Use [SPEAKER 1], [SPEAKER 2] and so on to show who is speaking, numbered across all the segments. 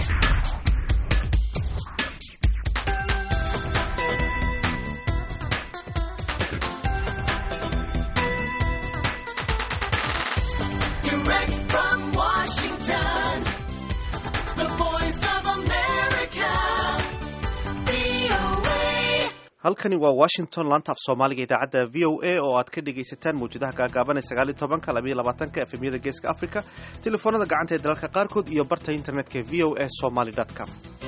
[SPEAKER 1] Direct from Washington, the voice of America, VOA.
[SPEAKER 2] halkani waa washington laanta af soomaaliga idaacadda v o a oo aad ka dhegaysataan mawjadaha gaagaaban ee sagaaliyo tobanka labayo labaatanka efemyada geeska africa telefoonada gacanta ee dalalka qaarkood iyo barta internetka v o a somaly com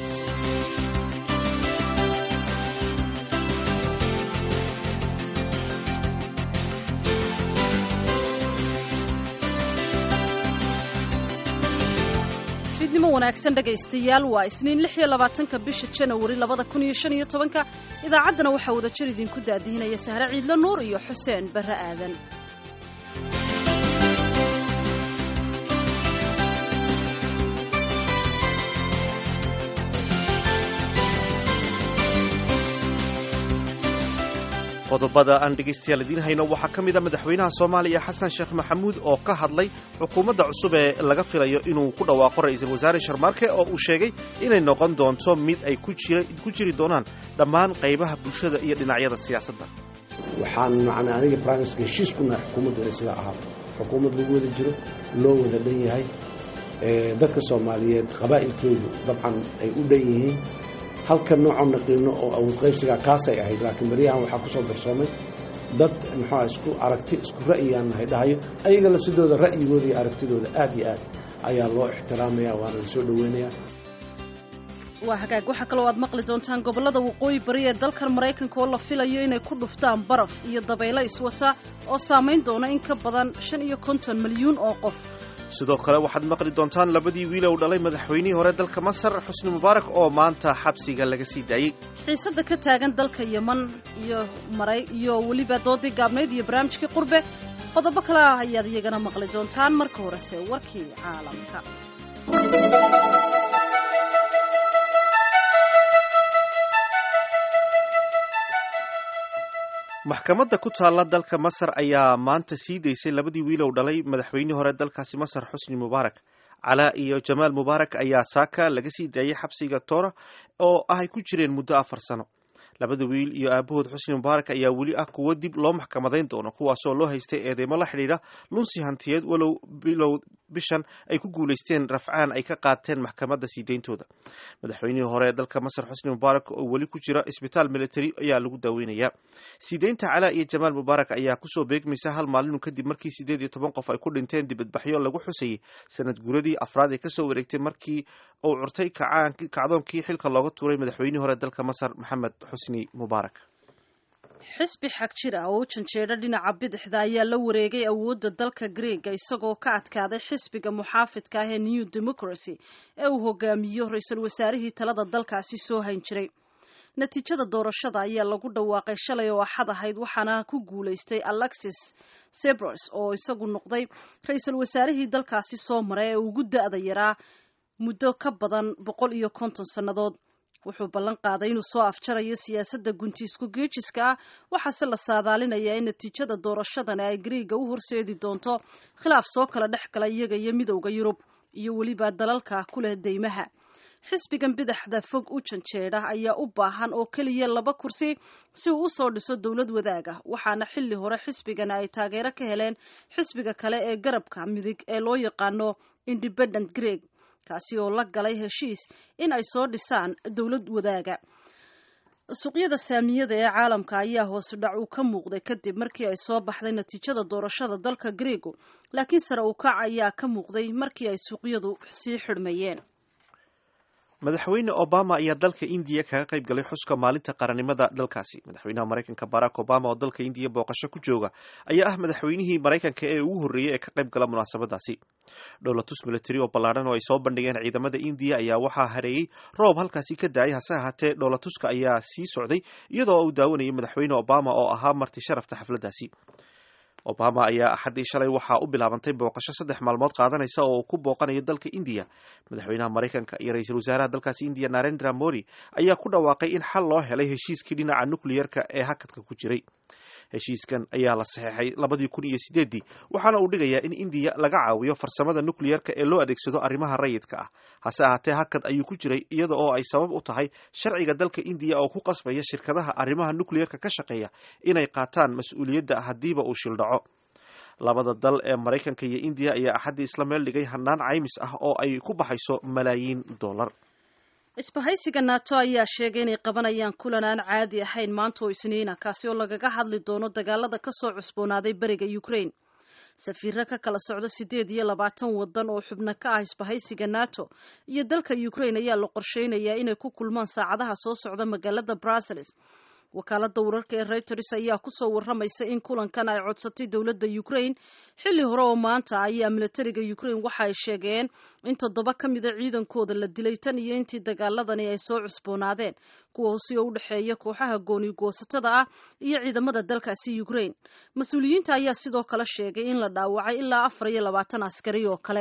[SPEAKER 3] fiidnimo wanaagsan dhegaystayaal waa isniin lix iyo labaatanka bisha janawari labada kun iyo shan iyo tobanka idaacaddana waxaa wadajir idinku daadihinaya sahre ciidlo nuur iyo xuseen barre aadan
[SPEAKER 2] qodobada aan dhegaystayaal idiin hayno waxaa ka mid a madaxweynaha soomaaliya xasan sheekh maxamuud oo ka hadlay xukuumadda cusub ee laga filayo inuu ku dhawaaqo ra-iisul wasaare sharmaarke oo uu sheegay inay noqon doonto mid ay ku jira- ku jiri doonaan dhammaan qaybaha bulshada iyo dhinacyada siyaasadda
[SPEAKER 4] waxaan macnaa aniga brimeska heshiis ku nahay xukuumaddu inay sidaa ahaato xukuumad lagu wada jiro loo wada dhan yahay ee, dadka soomaaliyeed qabaa'ilkoodu dabcan ay u dhan yihiin halka noocoo naqiino oo awood qaybsigaa kaasay ahayd laakiin baryahan waxaa ku soo darsoomay dad muxuu ah isku aragti isku ra'yiyaan nahay dhahayo ayaga lafsidooda ra'yigooda iyo aragtidooda aad iyo aad ayaa loo ixtiraamaya waana la soo dhoweynayaa
[SPEAKER 3] waa hagaag waxaa kaloo aad maqli doontaan gobollada waqooyi bari ee dalkan maraykanka oo la filayo inay ku dhuftaan baraf iyo dabaylo iswata oo saamayn doona in ka badan shan iyo konton milyuun oo qof
[SPEAKER 2] sidoo kale waxaad maqli doontaan labadii wiil uu dhalay madaxweynihii hore dalka masar xusni mubaarak oo maanta xabsiga laga sii daayey
[SPEAKER 3] xiisadda ka taagan dalka yeman iyo maray iyo weliba doodii gaabnayd iyo barnaamijkii qurbe qodobo kale ah ayaad iyagana maqli doontaan marka horese warkii caalamka
[SPEAKER 2] maxkamadda ku taalla dalka masar ayaa maanta sii daysay labadii wiil uu dhalay madaxweynihii hore dalkaasi masar xusni mubaarak calaa iyo jamaal mubaarak ayaa saaka laga sii daayey xabsiga toora oo ah ay ku jireen muddo afar sano labada wiil iyo aabahood xusni mubaarak ayaa weli ah kuwo dib loo maxkamadayn doono kuwaasoo loo haystay eedeymo la xidhiidha lunsi hantiyeed walow bilow bishan ay ku guulaysteen rafcaan ay ka qaateen maxkamadda sii deyntooda madaxweynihii hore ee dalka masar xusni mubaarak oo weli ku jira isbitaal military ayaa lagu daaweynayaa sii deynta calaa iyo jamaal mubaarak ayaa kusoo beegmaysa hal maalinu kadib markii sideed iyo toban qof ay ku dhinteen dibadbaxyo lagu xusayey sanad guuradii afraad ee kasoo wareegtay markii uu curtay kacaan- kacdoonkii xilka looga tuuray madaxweynihii hore dalka masar maxamed xusni mubaarak
[SPEAKER 3] xisbi xag jir ah oo u janjeedha dhinaca bidixda ayaa la wareegay awoodda dalka greega isagoo ka adkaaday xisbiga muxaafidka ah ee new democracy ee uu hogaamiyo ra-iisul wasaarihii talada dalkaasi soo hayn jiray natiijada doorashada ayaa lagu dhawaaqay shalay oo axad ahayd waxaana ku guulaystay alexis sebros oo isagu noqday ra-iisul wasaarihii dalkaasi soo maray ee ugu da-da yaraa muddo ka badan boqol iyo konton sannadood wuxuu ballan qaaday inuu soo afjarayo siyaasadda gunti isku geejiska ah waxaase la saadaalinayaa in natiijada doorashadani ay griiga u horseedi doonto khilaaf soo kala dhex gala iyaga iyo midowda yurub iyo weliba dalalka ku leh deymaha xisbigan bidaxda fog u janjeedha ayaa u baahan oo keliya laba kursi si uu usoo dhiso dowlad wadaag ah waxaana xilli hore xisbigani ay taageero ka heleen xisbiga kale ee garabka midig ee loo yaqaano independent greeg kaasi oo la galay heshiis in ay soo dhisaan dowlad wadaaga suuqyada saamiyada ee caalamka ayaa hoosu dhac uu ka muuqday kadib markii ay soo baxday natiijada doorashada dalka greego laakiin sare u kac ayaa ka muuqday markii ay suuqyadu sii xidhmayeen
[SPEAKER 2] madaxweyne obama ayaa dalka indiya kaga qayb galay xuska maalinta qarannimada dalkaasi madaxweynaha maraykanka barack obama oo dalka indiya booqasho ku jooga ayaa ah madaxweynihii maraykanka ee ugu horreeyey ee ka qayb gala munaasabadaasi dhowlatus military oo ballaadhan oo ay soo bandhigeen ciidamada indiya ayaa waxaa hareeyey roob halkaasi ka daayay hase ahaatee dhowlatuska ayaa sii socday iyadoo uu daawanayay madaxweyne obama oo ahaa marti sharafta xafladdaasi obama ayaa axaddii shalay waxaa u bilaabantay booqasho saddex maalmood qaadanaysa oo uu ku booqanayo dalka indiya madaxweynaha maraykanka iyo ra-iisul wasaaraha dalkaasi indiya narendra modi ayaa ku dhawaaqay in xal loo helay heshiiskii dhinaca nukliyerka ee hakadka ku jiray heshiiskan ayaa la saxeexay labadii kun iyo sideeddii waxaana uu dhigayaa in indiya laga caawiyo farsamada nukliyerka ee loo adeegsado arrimaha rayidka ah hase ahaatee hakad ayuu ku jiray iyada oo ay sabab u tahay sharciga dalka indiya oo ku qasbaya shirkadaha arrimaha nukliyerka ka shaqeeya inay qaataan mas-uuliyadda haddiiba uu shildhaco labada dal ee maraykanka iyo indiya ayaa axaddii isla meel dhigay hannaan caymis ah oo ay ku baxayso malaayiin dollar
[SPEAKER 3] isbahaysiga nato ayaa sheegay inay qabanayaan kulan aan caadi ahayn maanta oo isniina kaasi oo lagaga hadli doono dagaalada ka soo cusboonaaday beriga ukraine safiiro ka kala socdo siddeed iyo labaatan waddan oo xubno ka ah isbahaysiga nato iyo dalka ukraine ayaa la qorsheynayaa inay ku kulmaan saacadaha soo socda magaalada brussels wakaalada wararka ee reuters ayaa kusoo waramaysa in kulankan ay codsatay dowladda ukraine xilli hore oo maanta ayaa militariga ukraine waxa ay sheegeen in toddoba ka mida ciidankooda la dilay tan iyo intii dagaaladani ay soo cusboonaadeen kuwaasi oo u dhexeeya kooxaha gooni goosatada ah iyo ciidamada dalkaasi ukraine mas-uuliyiinta ayaa sidoo kale sheegay in la dhaawacay ilaa afar iyo labaatan askari oo kale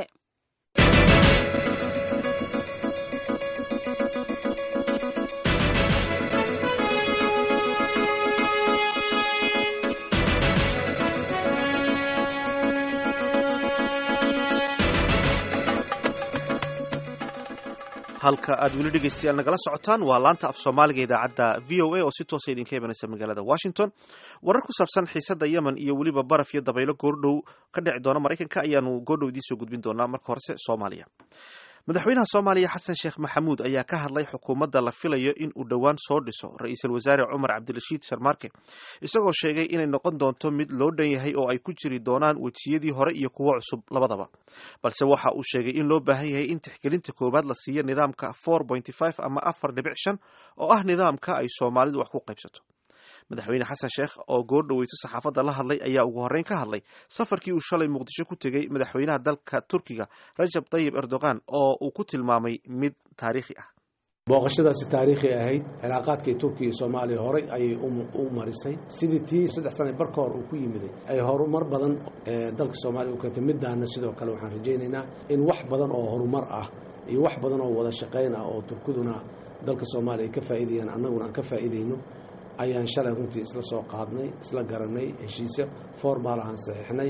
[SPEAKER 2] halka aad weli dhegeystayaal nagala socotaan waa laanta af soomaaliga idaacadda v o a oo si toosa idinka imanaysa magaalada washington warar ku saabsan xiisadda yemen iyo weliba baraf iyo dabaylo goordhow ka dhici doona maraykanka ayaanu goordhow idiin soo gudbin doonaa marka horese soomaaliya madaxweynaha soomaaliya xasan sheekh maxamuud ayaa ka hadlay xukuumadda la filayo in uu dhowaan soo dhiso ra-iisul wasaare cumar cabdirashiid sharmaarke isagoo sheegay inay noqon doonto mid loo dhan yahay oo ay ku jiri doonaan wejiyadii hore iyo kuwo cusub labadaba balse waxa uu sheegay in loo baahan yahay in tixgelinta koowaad la siiyo nidaamka ama afar dhibic shan oo ah nidaamka ay soomaalidu wax ku qaybsato madaxweyne xasan sheekh oo goordhoweyso saxaafadda la hadlay ayaa ugu horreyn ka hadlay safarkii uu shalay muqdisho ku tegey madaxweynaha dalka turkiga rajab tayib erdogan oo uu ku tilmaamay mid taariikhi ah
[SPEAKER 4] booqashadaasi taariikhi ahayd cilaaqaadkii turkiya iyo soomaaliya horay ayay u marisay sidii tii saddex sana barka hor uu ku yimiday ay horumar badan dalka soomaaliya u keentay midaana sidoo kale waxaan rajaynaynaa in wax badan oo horumar ah iyo wax badan oo wada shaqayn ah oo turkiduna dalka soomaaliya ay ka faa'iidayaan annaguna aan ka faa'iidayno ayaan shalay runtii isla soo qaadnay isla garanay heshiisyo formaal ahaan saxiixnay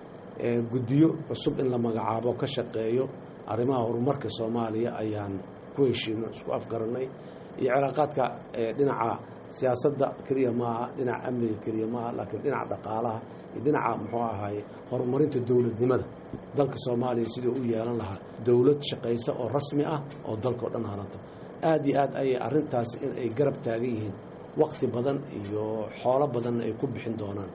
[SPEAKER 4] guddiyo cusub in la magacaabo ka shaqeeyo arrimaha horumarka soomaaliya ayaan ku heshiino isku afgarannay iyo cilaaqaadka dhinaca siyaasadda keliya maaha dhinaca amniga keliya maaha laakiin dhinaca dhaqaalaha iyo dhinaca muxuu ahaaye horumarinta dowladnimada dalka soomaaliya siduu u yeelan lahaa dowlad shaqaysa oo rasmi ah oo dalkao dhan halanto aad iyo aad ayay arrintaasi in ay garab taagan yihiin wakti badan iyo xoolo badanna ay ku bixin doonaan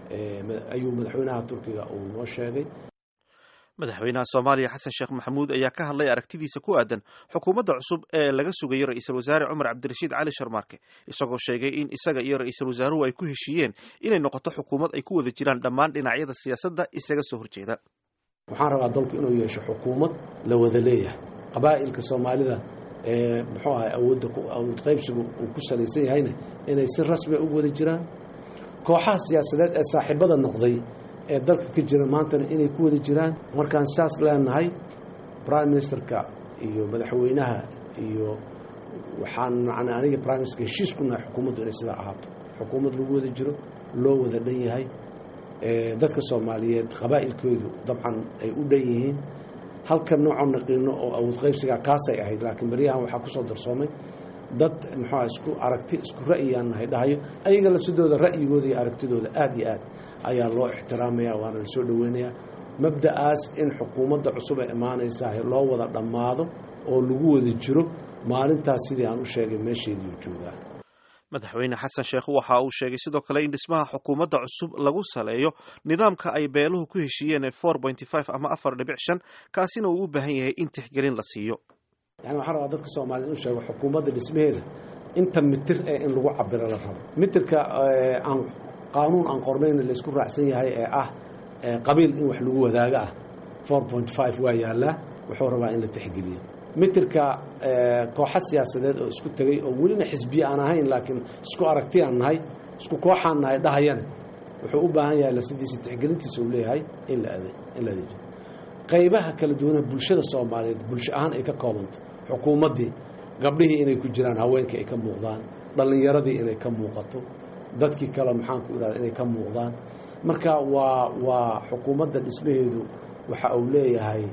[SPEAKER 4] ayuu madaxweynaha turkiga uu noo sheegay
[SPEAKER 2] madaxweynaha soomaaliya xasan sheekh maxamuud ayaa ka hadlay aragtidiisa ku aadan xukuumadda cusub ee laga sugayo ra-iisul wasaare cumar cabdirashiid cali sharmaarke isagoo sheegay in isaga iyo ra-iisul wasaaruhu ay ku heshiiyeen inay noqoto xukuumad ay ku wada jiraan dhammaan dhinacyada siyaasadda isaga soo horjeeda
[SPEAKER 4] waxaan rabaa dalku inuu yeesho xukuumad la wada leeyahay qabaa'ilka soomaalida ee muxuu ahay awoodda awood qaybsigu uu ku salaysan yahayna inay si rasmiya ugu wada jiraan kooxaha siyaasadeed ee saaxiibada noqday ee dalka ka jira maantana inay ku wada jiraan markaan saas leenahay prime ministerka iyo madaxweynaha iyo waxaan macnaa aniga prime minister heshiis ku nahay xukuumaddu inay sidaa ahaato xukuumad lagu wada jiro loo wada dhan yahay dadka soomaaliyeed qabaa'ilkoodu dabcan ay u dhan yihiin halka noocoo naqiino oo awood qaybsigaa kaasay ahayd laakiin beryahan waxaa ku soo darsoomay dad muxuuha isku aragti isku ra'yiyaan nahay dhahayo ayaga lafsidooda ra'yigooda iyo aragtidooda aad iyo aad ayaa loo ixtiraamaya waana la soo dhoweynayaa mabda'aas in xukuumadda cusub ee imaanaysaa loo wada dhammaado oo lagu wada jiro maalintaas sidii aan u sheegay meesheediiu joogaa
[SPEAKER 2] madaxweyne xasan sheekh waxa uu sheegay sidoo kale in dhismaha xukuumadda cusub lagu saleeyo nidaamka ay beeluhu ku heshiiyeen ee ama afar dhibic shan kaasina uu u baahan yahay in tixgelin la siiyo
[SPEAKER 4] yani waxaan rabaa dadka soomaaliyed inu sheego xukuumadda dhismaheeda inta mitir ee in lagu cabiro la rabo mitirka aan qaanuun aan qornayn laysku raacsan yahay ee ah qabiil in wax lagu wadaago ah waa yaallaa wuxuu rabaa in la tixgeliyo mitirka kooxa siyaasadeed oo isku tegey oo welina xisbiye aan ahayn laakiin isku aragti aan nahay isku kooxaan nahay dhahayana wuxuu u baahan yahay lafsidiisa tixgelintiisa uu leeyahay in la adeejiyo qaybaha kala duwana bulshada soomaaliyeed bulsho ahaan ay ka koobanto xukuumaddii gabdhihii inay ku jiraan haweenkii ay ka muuqdaan dhallinyaradii inay ka muuqato dadkii kale maxaan ku idhahda inay ka muuqdaan marka waa waa xukuumadda dhismaheedu waxa uu leeyahay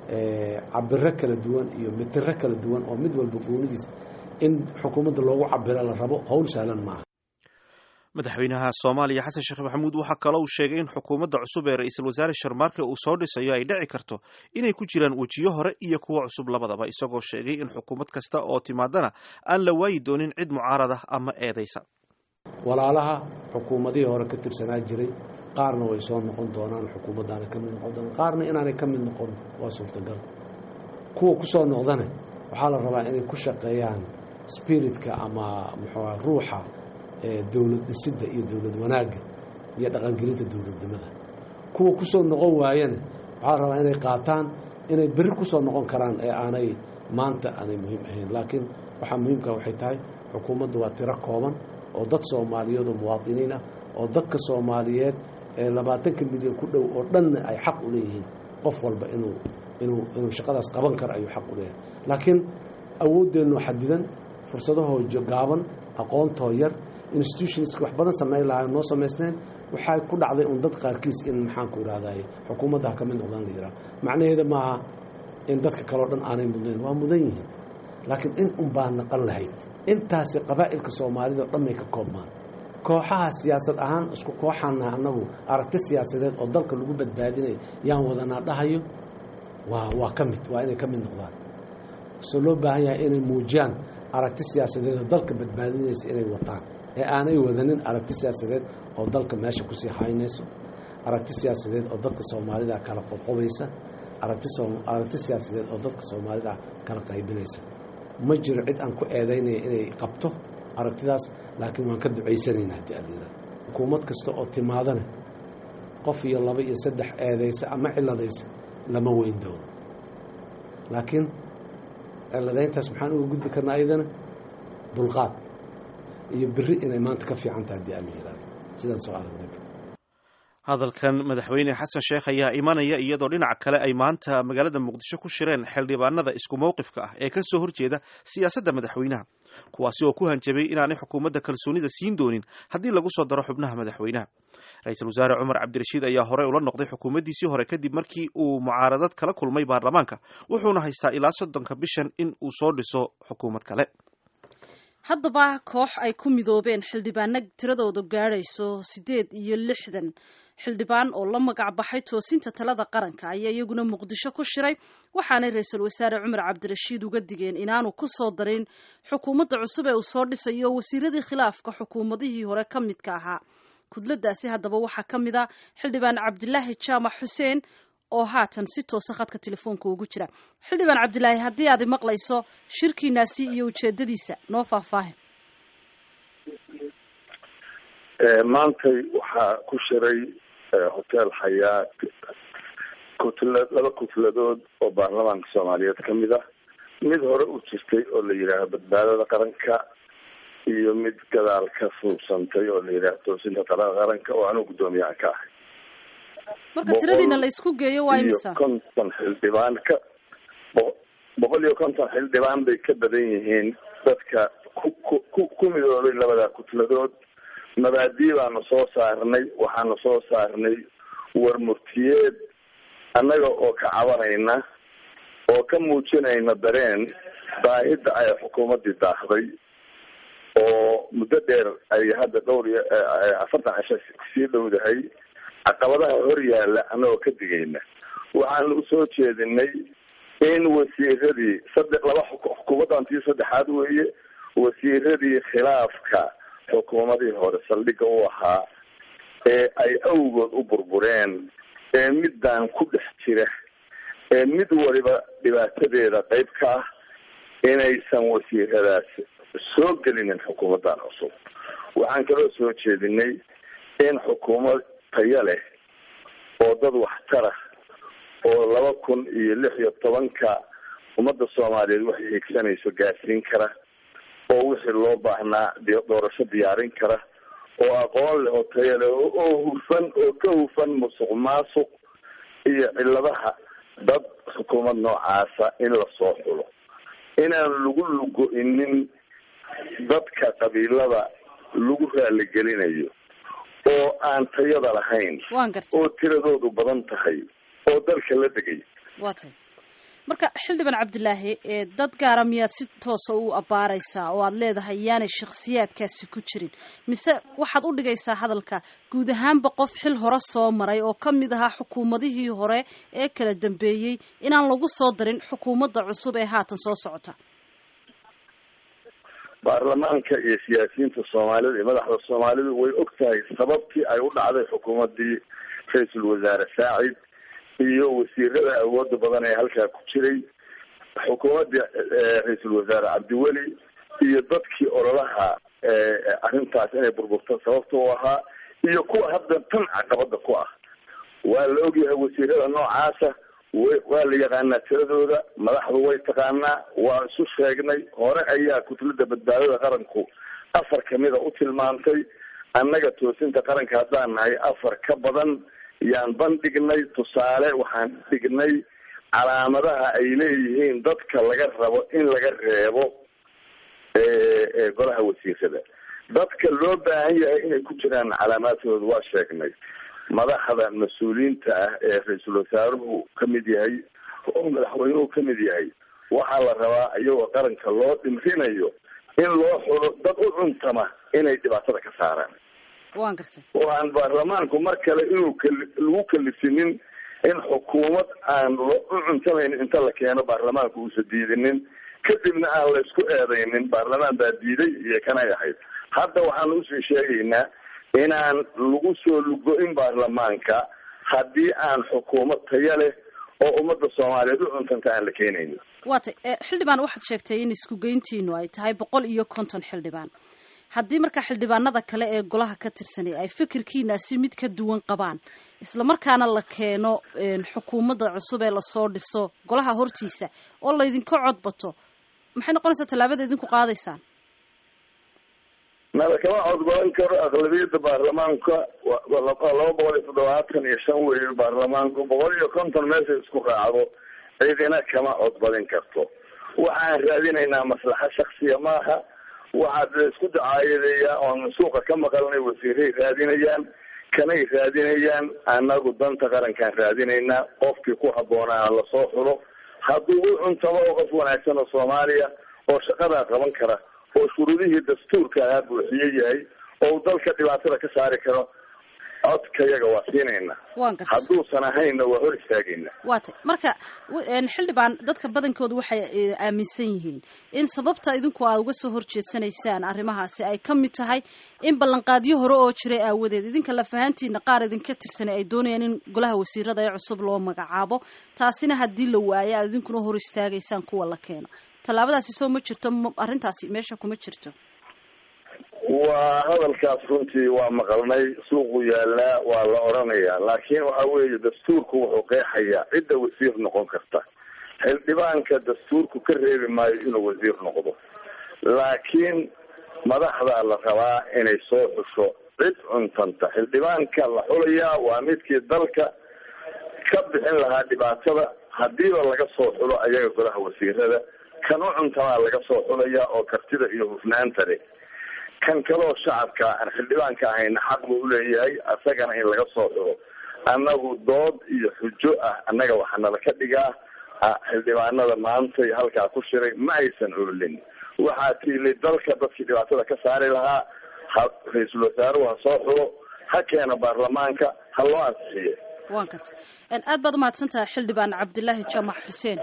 [SPEAKER 4] cabiro kala duwan iyo mitiro kala duwan oo mid walba goonidiis in xukuumadda loogu cabiro la rabo howl sahlan maaha
[SPEAKER 2] madaxweynaha soomaaliya xasan sheekh maxamuud waxaa kaloo uu sheegay in xukuumadda cusub ee ra-iisul wasaare sharmaarke uu soo dhisayo ay dhici karto inay ku jiraan wejiyo hore iyo kuwo cusub labadaba isagoo sheegay in xukuumad kasta oo timaadana aan la waayi doonin cid mucaarada ama eedaysa
[SPEAKER 4] walaalaha xukuumadihii hore ka tirsanaa jiray qaarna way soo noqon doonaan xukuumaddaana ka mid noqon doonaan qaarna inaanay ka mid noqon waa suurtagal kuwa ku soo noqdana waxaa la rabaa inay ku shaqeeyaan spiritka ama muxuuha ruuxa dowlad dhisidda iyo dowlad wanaagga iyo dhaqangelinta dowladnimada kuwa ku soo noqon waayana waxaa la rabaa inay qaataan inay berri ku soo noqon karaan ee aanay maanta aanay muhiim ahayn laakiin waxaa muhiimka waxay tahay xukuumaddu waa tiro kooban oo dad soomaaliyeed oo muwaadiniin ah oo dadka soomaaliyeed ee labaatanka milyan ku dhow oo dhanna ay xaq u leeyihiin qof walba inuu inuu inuu shaqadaas qaban karo ayuu xaq u leeyahay laakiin awooddeennu xadidan fursadahoo gaaban aqoontoo yar institutionska wax badan samayn lahaa noo samaysneen waxaa ku dhacday un dad qaarkiis in maxaanku idhahday xukuumadda ha ka mid noqdaan la yidhaha macnaheeda maaha in dadka kaleo dhan aanay mudnayn waa mudan yihiin laakiin in un baa naqan lahayd intaasi qabaa'ilka soomaalida o dhan bay ka koobmaan kooxaha siyaasad ahaan isku kooxaana annagu aragti siyaasadeed oo dalka lagu badbaadinay yaan wadanaa dhahayo waa waa ka mid waa inay ka mid noqdaan so loo baahan yahay inay muujiyaan aragti siyaasadeed oo dalka badbaadinaysa inay wataan ee aanay wadanin aragti siyaasadeed oo dalka meesha kusii haynayso aragti siyaasadeed oo dadka soomaalida kala qoqobaysa aragti aragti siyaasadeed oo dadka soomaalida kala qaybinaysa ma jiro cid aan ku eedaynaya inay qabto aragtidaas laakiin waan ka ducaysanayna haddii alyira xukuumad kasta oo timaadana qof iyo laba iyo saddex eedaysa ama ciladaysa lama weyn doono laakiin ciladayntaas maxaan uga gudbi karnaa ayadana dulqaad iyo beri inay maanta ka fiican tahay haddii aan la yihahdo sidaan soo aragnay
[SPEAKER 2] hadalkan madaxweyne xasan sheekh ayaa imanaya iyadoo dhinaca kale ay maanta magaalada muqdisho ku shireen xildhibaanada isku mowqifka ah ee ka soo horjeeda siyaasadda madaxweynaha kuwaasi oo ku hanjabay inaanay xukuumadda kalsoonida siin doonin haddii lagu soo daro xubnaha madaxweynaha ra-iisul wasaare cumar cabdirashiid ayaa horey ula noqday xukuumaddiisii hore kadib markii uu mucaaradad kala kulmay baarlamaanka wuxuuna haystaa ilaa soddonka bishan in uu soo dhiso xukuumad kale
[SPEAKER 3] haddaba koox ay ku midoobeen xildhibaano tiradoodu gaadhayso siddeed iyo lixdan xildhibaan oo la magac baxay toosinta talada qaranka ayaa iyaguna muqdisho ku shiray waxaanay ra-iisul wasaare cumar cabdirashiid uga digeen inaanu ku soo darin xukuumadda cusub ee uu soo dhisayo wasiiradii khilaafka xukuumadihii hore ka midka ahaa kudladaasi haddaba waxaa ka mid a xildhibaan cabdilaahi jaamac xuseen oo haatan si toosa khadka telefoonka ugu jira xildhibaan cabdilaahi haddii aad maqlayso shirkiinaasi iyo ujeedadiisa noo faahfaahin
[SPEAKER 5] maantay waxaa ku shiray hotel xayaa kutla laba kutladood oo baarlamaanka soomaaliyeed ka mid ah mid hore u jirtay oo la yidhaaho badbaadada qaranka iyo mid gadaal ka fuubsantay oo la yidhaaho toosinta talada qaranka oo anuu guddoomiyaha ka ahay
[SPEAKER 3] marka tiradiina la isku geeyo waa imisa
[SPEAKER 5] iyo konton xildhibaan ka bo- boqol iyo konton xildhibaan bay ka badan yihiin dadka ku ku ku ku midoobay labada kutladood mabaadii baanu soo saarnay waxaanu soo saarnay war murtiyeed annaga oo ka cabanayna oo ka muujinayna dareen baahida ay xukuumaddii daahday oo muddo dheer ay hadda dhowr iyo afartan cisho sii dhowdahay caqabadaha hor yaalla annagoo ka digayna waxaanu usoo jeedinay in wasiiradii saddex laba xukuumaddantii saddexaad weeye wasiiradii khilaafka xukuumadii hore saldhigga u ahaa ee ay awgood u burbureen ee middan ku dhex jira ee mid waliba dhibaatadeeda qayb ka ah inaysan wasiiradaas soo gelinin xukuumaddan cusub waxaan kaloo soo jeedinay in xukuumad tayo leh oo dad waxtara oo laba kun iyo lix iyo tobanka ummadda soomaaliyeed waxay higsanayso gaarsiin kara oo wixii loo baahnaa doorasho diyaarin kara oo aqoon leh oo tayo leh oo hufan oo ka hufan musuq maasuq iyo cilladaha dad xukuumad noocaasa in lasoo xulo inaan lagu lugo-inin dadka qabiilada lagu raaligelinayo oo aan tayada lahayn
[SPEAKER 3] waan gartay
[SPEAKER 5] oo tiradoodu badan tahay oo dalka la degay
[SPEAKER 3] waa tahay marka xildhibaan cabdilaahi ee dad gaara miyaad si toosa u abbaaraysaa oo aad leedahay yaanay shakhsiyaadkaasi ku jirin mise waxaad u dhigaysaa hadalka guud ahaanba qof xil hore soo maray oo ka mid ahaa xukuumadihii hore ee kala dambeeyey inaan lagu soo darin xukuumadda cusub ee haatan soo socota
[SPEAKER 5] baarlamaanka iyo siyaasiyiinta soomaalida iyo madaxda soomaalidu way og tahay sababtii ay u dhacday xukuumaddii ra-iisul wasaare saacid iyo wasiirada awooda badan ee halkaa ku jiray xukuumaddii ra-iisul wasaare cabdiweli iyo dadkii ololaha arrintaas inay burburto sababta u ahaa iyo kuwa hadda tan caqabada ku ah waa la ogyahay wasiirada noocaasa wa waa la yaqaanaa tiradooda madaxdu way taqaanaa waa isu sheegnay hore ayaa kutlada badbaadada qaranku afar kamida u tilmaantay annaga toosinta qaranka haddaan nahay afar ka badan yaan bandhignay tusaale waxaan dhignay calaamadaha ay leeyihiin dadka laga rabo in laga reebo golaha wasiirada dadka loo baahan yahay inay ku jiraan calaamaadkooda waa sheegnay madaxda mas-uuliyiinta ah ee ra-iisul wasaaruhu kamid yahay oo madaxweynuhu kamid yahay waxaa la rabaa iyagoo qaranka loo dhimrinayo in loo xulo dad u cuntama inay dhibaatada ka saaraan
[SPEAKER 3] waan gartay
[SPEAKER 5] oo aan baarlamaanku mar kale inuu kali lagu kalifinin in xukuumad aan lo u cuntamayn inta la keeno baarlamaanku uusa diidinin kadibna aan la isku eedaynin baarlamaan baa diiday iyo kanay ahayd hadda waxaan usii sheegaynaa inaan lagu soo lugo-in baarlamaanka haddii aan xukuumad taya leh oo ummadda soomaaliyeed u cuntanta aan la keenaynin
[SPEAKER 3] waa tay xildhibaan waxaad sheegtay in isku geyntiinu ay tahay boqol iyo konton xildhibaan haddii markaa xildhibaanada kale ee golaha ka tirsanay ay fikirkiinaasi mid ka duwan qabaan islamarkaana la keeno xukuumadda cusub ee lasoo dhiso golaha hortiisa oo laydinka codbato maxay noqonaysaa tallaabada idinku qaadaysaan
[SPEAKER 5] nala kama codgolan karo aqlabiyadda baarlamaanka laba boqol iyo toddobaatan iyo shan weeye baarlamaanku boqol iyo konton meesha isku raacdo cidina kama codbadin karto waxaan raadinaynaa maslaxa shaksiya maaha waxaad isku dacaayadeeyaa oon suuqa ka maqalnay wasiiray raadinayaan kanay raadinayaan anagu danta qarankaan raadinaynaa qofkii ku habboonaa lasoo xulo hadduu u cuntamo oo qof wanaagsan oo soomaaliya oo shaqadaa qaban kara oo shuruudihii dastuurka ahaa buuxiye yahay oo dalka dhibaatada ka saari karo codkayaga waa siinayna
[SPEAKER 3] waan gartay
[SPEAKER 5] hadduusan ahaynna waa hor istaagayna
[SPEAKER 3] waa tay marka xildhibaan dadka badankooda waxay aaminsan yihiin in sababta idinku aad uga soo horjeedsanaysaan arrimahaasi ay ka mid tahay in ballanqaadyo hore oo jiray aawadeed idinka lafahantiina qaar idinka tirsanay ay doonayaan in golaha wasiirada ee cusub loo magacaabo taasina haddii la waayo aad idinkuna hor istaagaysaan kuwa la keeno tallaabadaasi soo ma jirto arrintaasi meesha kuma jirto
[SPEAKER 5] waa hadalkaas runtii waa maqalnay suuqu yaalaa waa la odhanayaa laakiin waxa weeye dastuurku wuxuu qeexayaa cidda wasiir noqon karta xildhibaanka dastuurku ka reebi maayo inuu wasiir noqdo laakiin madaxdaa la rabaa inay soo xusho cid cuntanta xildhibaanka la xulayaa waa midkii dalka ka bixin lahaa dhibaatada hadiiba laga soo xulo ayaga golaha wasiirada kan u cuntamaa laga soo xulayaa oo kartida iyo hufnaanta leh kan kaloo shacabka aan xildhibaanka ahayna xaq buu uleeyahay asagana in laga soo xulo annagu dood iyo xujo ah annaga waxaa nala ka dhigaa xildhibaanada maantay halkaa ku shiray ma aysan oolin waxaa tiilay dalka dadkii dhibaatada ka saari lahaa ha ra-iisul wasaaruhu ha soo xulo ha keena baarlamaanka ha loo ansixiye
[SPEAKER 3] waan karta aad baad umahadsan tahay xildhibaan cabdilaahi jaamac xuseen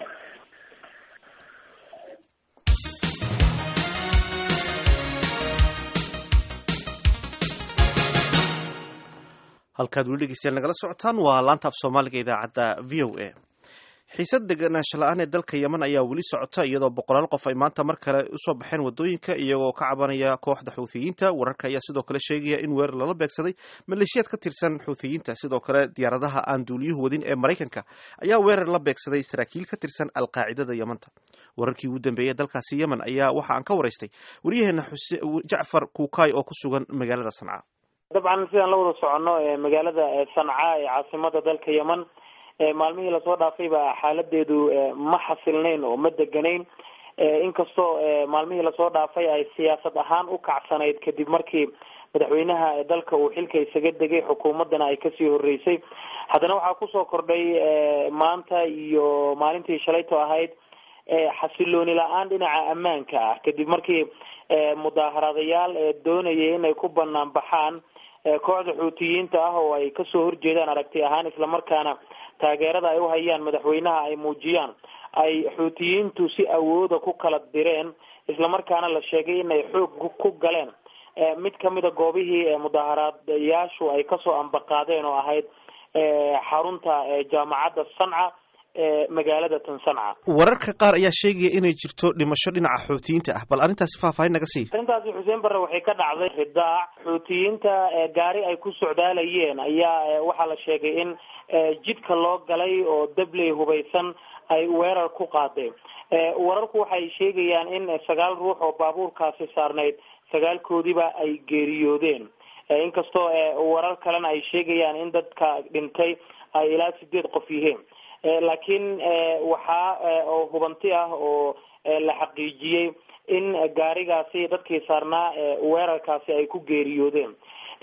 [SPEAKER 2] halkaad weli dhegeystayaal nagala socotaan waa laanta af soomaaliga idaacadda v o a xiisad deganaansho la-aan ee dalka yeman ayaa weli socota iyadoo boqolaal qof ay maanta mar kale usoo baxeen wadooyinka iyagoo ka cabanaya kooxda xuuthiyiinta wararka ayaa sidoo kale sheegaya in weerar lala beegsaday maleeshiyaad ka tirsan xuuthiyiinta sidoo kale diyaaradaha aan duuliyuhu wadin ee maraykanka ayaa weerar la beegsaday saraakiil ka tirsan alqaacidada yemanta wararkii ugu dambeeyey dalkaasi yemen ayaa waxa aan ka waraystay waryaheena jacfar kuukay oo ku sugan magaalada sanca
[SPEAKER 6] dabcan sidaan la wada soconno magaalada sanca ee caasimada dalka yemen maalmihii lasoo dhaafayba xaaladeedu ma xasilnayn oo ma deganayn inkastoo maalmihii lasoo dhaafay ay siyaasad ahaan u kacsanayd kadib markii madaxweynaha dalka uu xilka isaga degay xukuumaddana ay kasii horeysay haddana waxaa kusoo kordhay maanta iyo maalintii shalayto ahayd xasilooni la-aan dhinaca ammaanka ah kadib markii mudaaharaadayaal doonayay inay ku banaan baxaan kooxda xuutiyiinta ah oo ay kasoo horjeedaan aragti ahaan islamarkaana taageerada ay uhayaan madaxweynaha ay muujiyaan ay xuutiyiintu si awooda ku kala direen islamarkaana la sheegay inay xoog ku galeen mid kamida goobihii mudaaharaadayaashu ay kasoo ambaqaadeen oo ahayd xarunta jaamacadda sanca ee magaalada tan sanca
[SPEAKER 2] wararka qaar ayaa sheegaya inay jirto dhimasho dhinaca xuutiyiinta ah bal arrintaasi faahfaahin naga sii
[SPEAKER 6] arrintaasi xuseen barre waxay ka dhacday ridaac xuutiyiinta gaari ay ku socdaalayeen ayaa waxaa la sheegay in jidka loo galay oo dabley hubaysan ay weerar ku qaadeen wararku waxay sheegayaan in sagaal ruux oo baabuurkaasi saarnayd sagaalkoodiba ay geeriyoodeen inkastoo warar kalena ay sheegayaan in dadka dhintay ay ilaa sideed qof yihiin laakiin waxaa oo hubanti ah oo la xaqiijiyey in gaarigaasi dadkii saarnaa weerarkaasi ay ku geeriyoodeen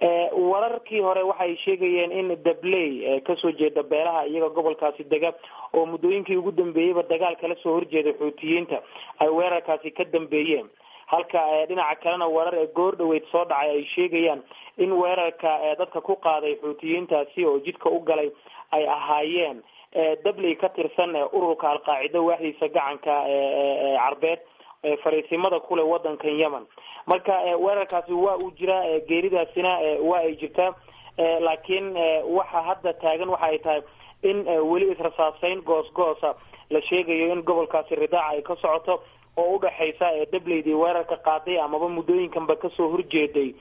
[SPEAKER 6] wararkii hore waxay sheegayeen in dabley kasoo jeeda beelaha iyaga gobolkaasi dega oo muddooyinkii ugu dambeeyeyba dagaal kala soo horjeeda xuutiyiinta ay weerarkaasi ka dambeeyeen halka dhinaca kalena warar ee goor dhaweyd soo dhacay ay sheegayaan in weerarka dadka ku qaaday xuutiyiintaasi oo jidka u galay ay ahaayeen dabley ka tirsan ururka alqaacida waaxdiisa gacanka carbeed fariisimada kule wadankan yemen marka weerarkaasi waa uu jiraa geeridaasina waa ay jirtaa laakiin waxa hadda taagan waxa ay tahay in weli israsaaseyn goos goosa la sheegayo in gobolkaasi ridaaca ay ka socoto oo udhexaysa dableydii weerarka qaaday amaba muddooyinkanba kasoo horjeeday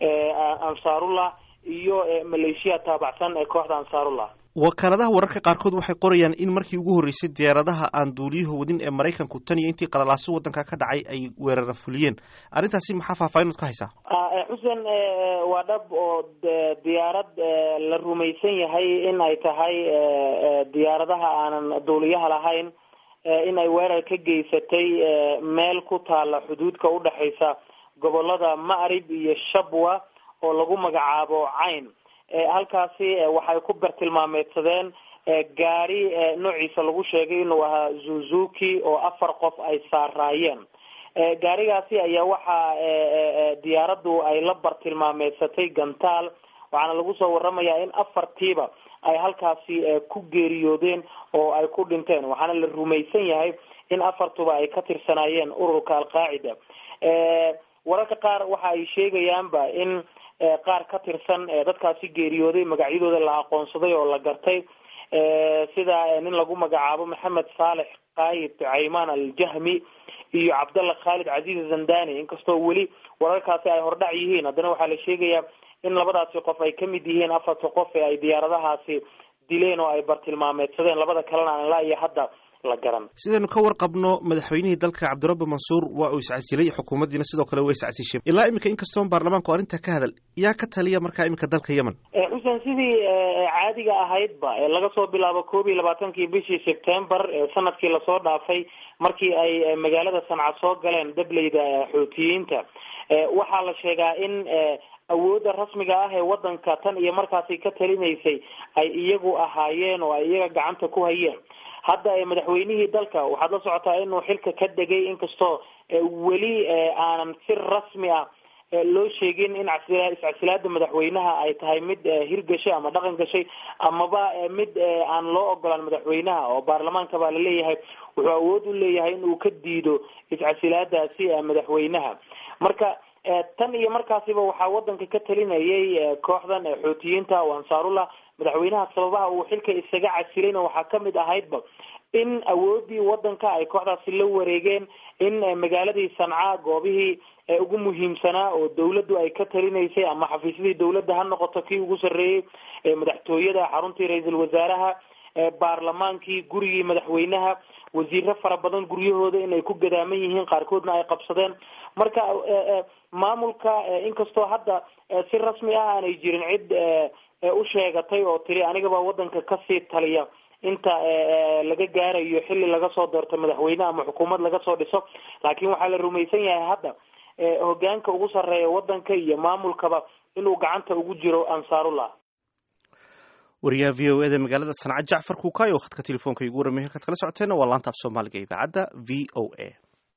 [SPEAKER 6] ansaarullah iyo maleeshiya taabacsan ee kooxda ansaarullah
[SPEAKER 2] wakaaladaha wararka qaarkood waxay qorayaan in markii ugu horreysay diyaaradaha aan duuliyaha wadin ee maraykanku tan iyo intii qalalaaso waddanka ka dhacay ay weerara fuliyeen arrintaasi maxaa faahfaahinad ka haysaa
[SPEAKER 6] xuseen waa dhab oo diyaarad la rumaysan yahay in ay tahay diyaaradaha aanan duuliyaha lahayn in ay weerar ka geysatay meel ku taala xuduudka udhexaysa gobolada ma'rib iyo shabwa oo lagu magacaabo cayn halkaasi waxay ku bartilmaameedsadeen gaari noociisa lagu sheegay inuu ahaa zuzuki oo afar qof ay saaraayeen gaarigaasi ayaa waxaa diyaaraddu ay la bartilmaameedsatay gantaal waxaana lagu soo waramayaa in afartiiba ay halkaasi ku geeriyoodeen oo ay ku dhinteen waxaana la rumaysan yahay in afartuba ay ka tirsanaayeen ururka alqaacida wararka qaar waxa ay sheegayaanba in qaar ka tirsan dadkaasi geeriyooday magacyadooda la aqoonsaday oo la gartay sida nin lagu magacaabo maxamed saalex qaayid caymaan aljahmi iyo cabdalla khaalid casiiz zandani inkastoo weli wararkaasi ay hordhac yihiin haddana waxaa la sheegayaa in labadaasi qof ay kamid yihiin afarta qof ee ay diyaaradahaasi dileen oo ay bartilmaameedsadeen labada kalena aan ilaa iyo hadda la garan
[SPEAKER 2] sidaynu ka warqabno madaxweynihii dalka cabdirabbi mansuur waa uu iscasilay xukuumaddiina sidoo kale way iscasishay ilaa iminka inkastoon baarlamaanku arrinta ka hadal yaa ka taliya markaa iminka dalka yemen
[SPEAKER 6] xuseen sidii caadiga ahaydba laga soo bilaabo koob iyo labaatankii bishii sebtembar sanadkii lasoo dhaafay markii ay magaalada sanca soo galeen dableyda xuutiyiinta waxaa la sheegaa in awoodda rasmiga ah ee wadanka tan iyo markaasi ka talinaysay ay iyagu ahaayeen oo ay iyaga gacanta ku hayeen hadda madaxweynihii dalka waxaad la socotaa inuu xilka ka degay inkastoo weli aanan si rasmi ah loo sheegin in iscasilaada madaxweynaha ay tahay mid hirgashay ama dhaqan gashay amaba mid aan loo ogolaan madaxweynaha oo baarlamaanka baa laleeyahay wuxuu awood u leeyahay in uu ka diido iscasilaadaasi madaxweynaha marka tan iyo markaasiba waxaa wadanka ka talinayay kooxdan xuutiyiinta oo ansaarullah madaxweynaha sababaha uu xilka isaga casilayna waxaa kamid ahaydba in awoodii wadanka ay kooxdaasi la wareegeen in magaaladii sanca goobihii ugu muhiimsanaa oo dawladdu ay ka talinaysay ama xafiisyadii dawladda ha noqoto kii ugu sarreeyey madaxtooyada xaruntii ra-iisul wasaaraha baarlamaankii gurigii madaxweynaha wasiiro fara badan guryahooda inay ku gadaaman yihiin qaarkoodna ay qabsadeen marka maamulka inkastoo hadda si rasmi ah aanay jirin cid u sheegatay oo tiri anigaba wadanka kasii taliya inta laga gaarayo xilli laga soo doorto madaxweyne ama xukuumad laga soo dhiso laakiin waxaa la rumaysan yahay hadda hogaanka ugu sarreeya waddanka iyo maamulkaba inuu gacanta ugu jiro ansaarullah
[SPEAKER 2] wariyaha v o eda magaalada sanca jacfar kuukay oo khadka telefoonka igu waramay halkaad kala socoteena waa laanta af soomaaliga idaacadda v o a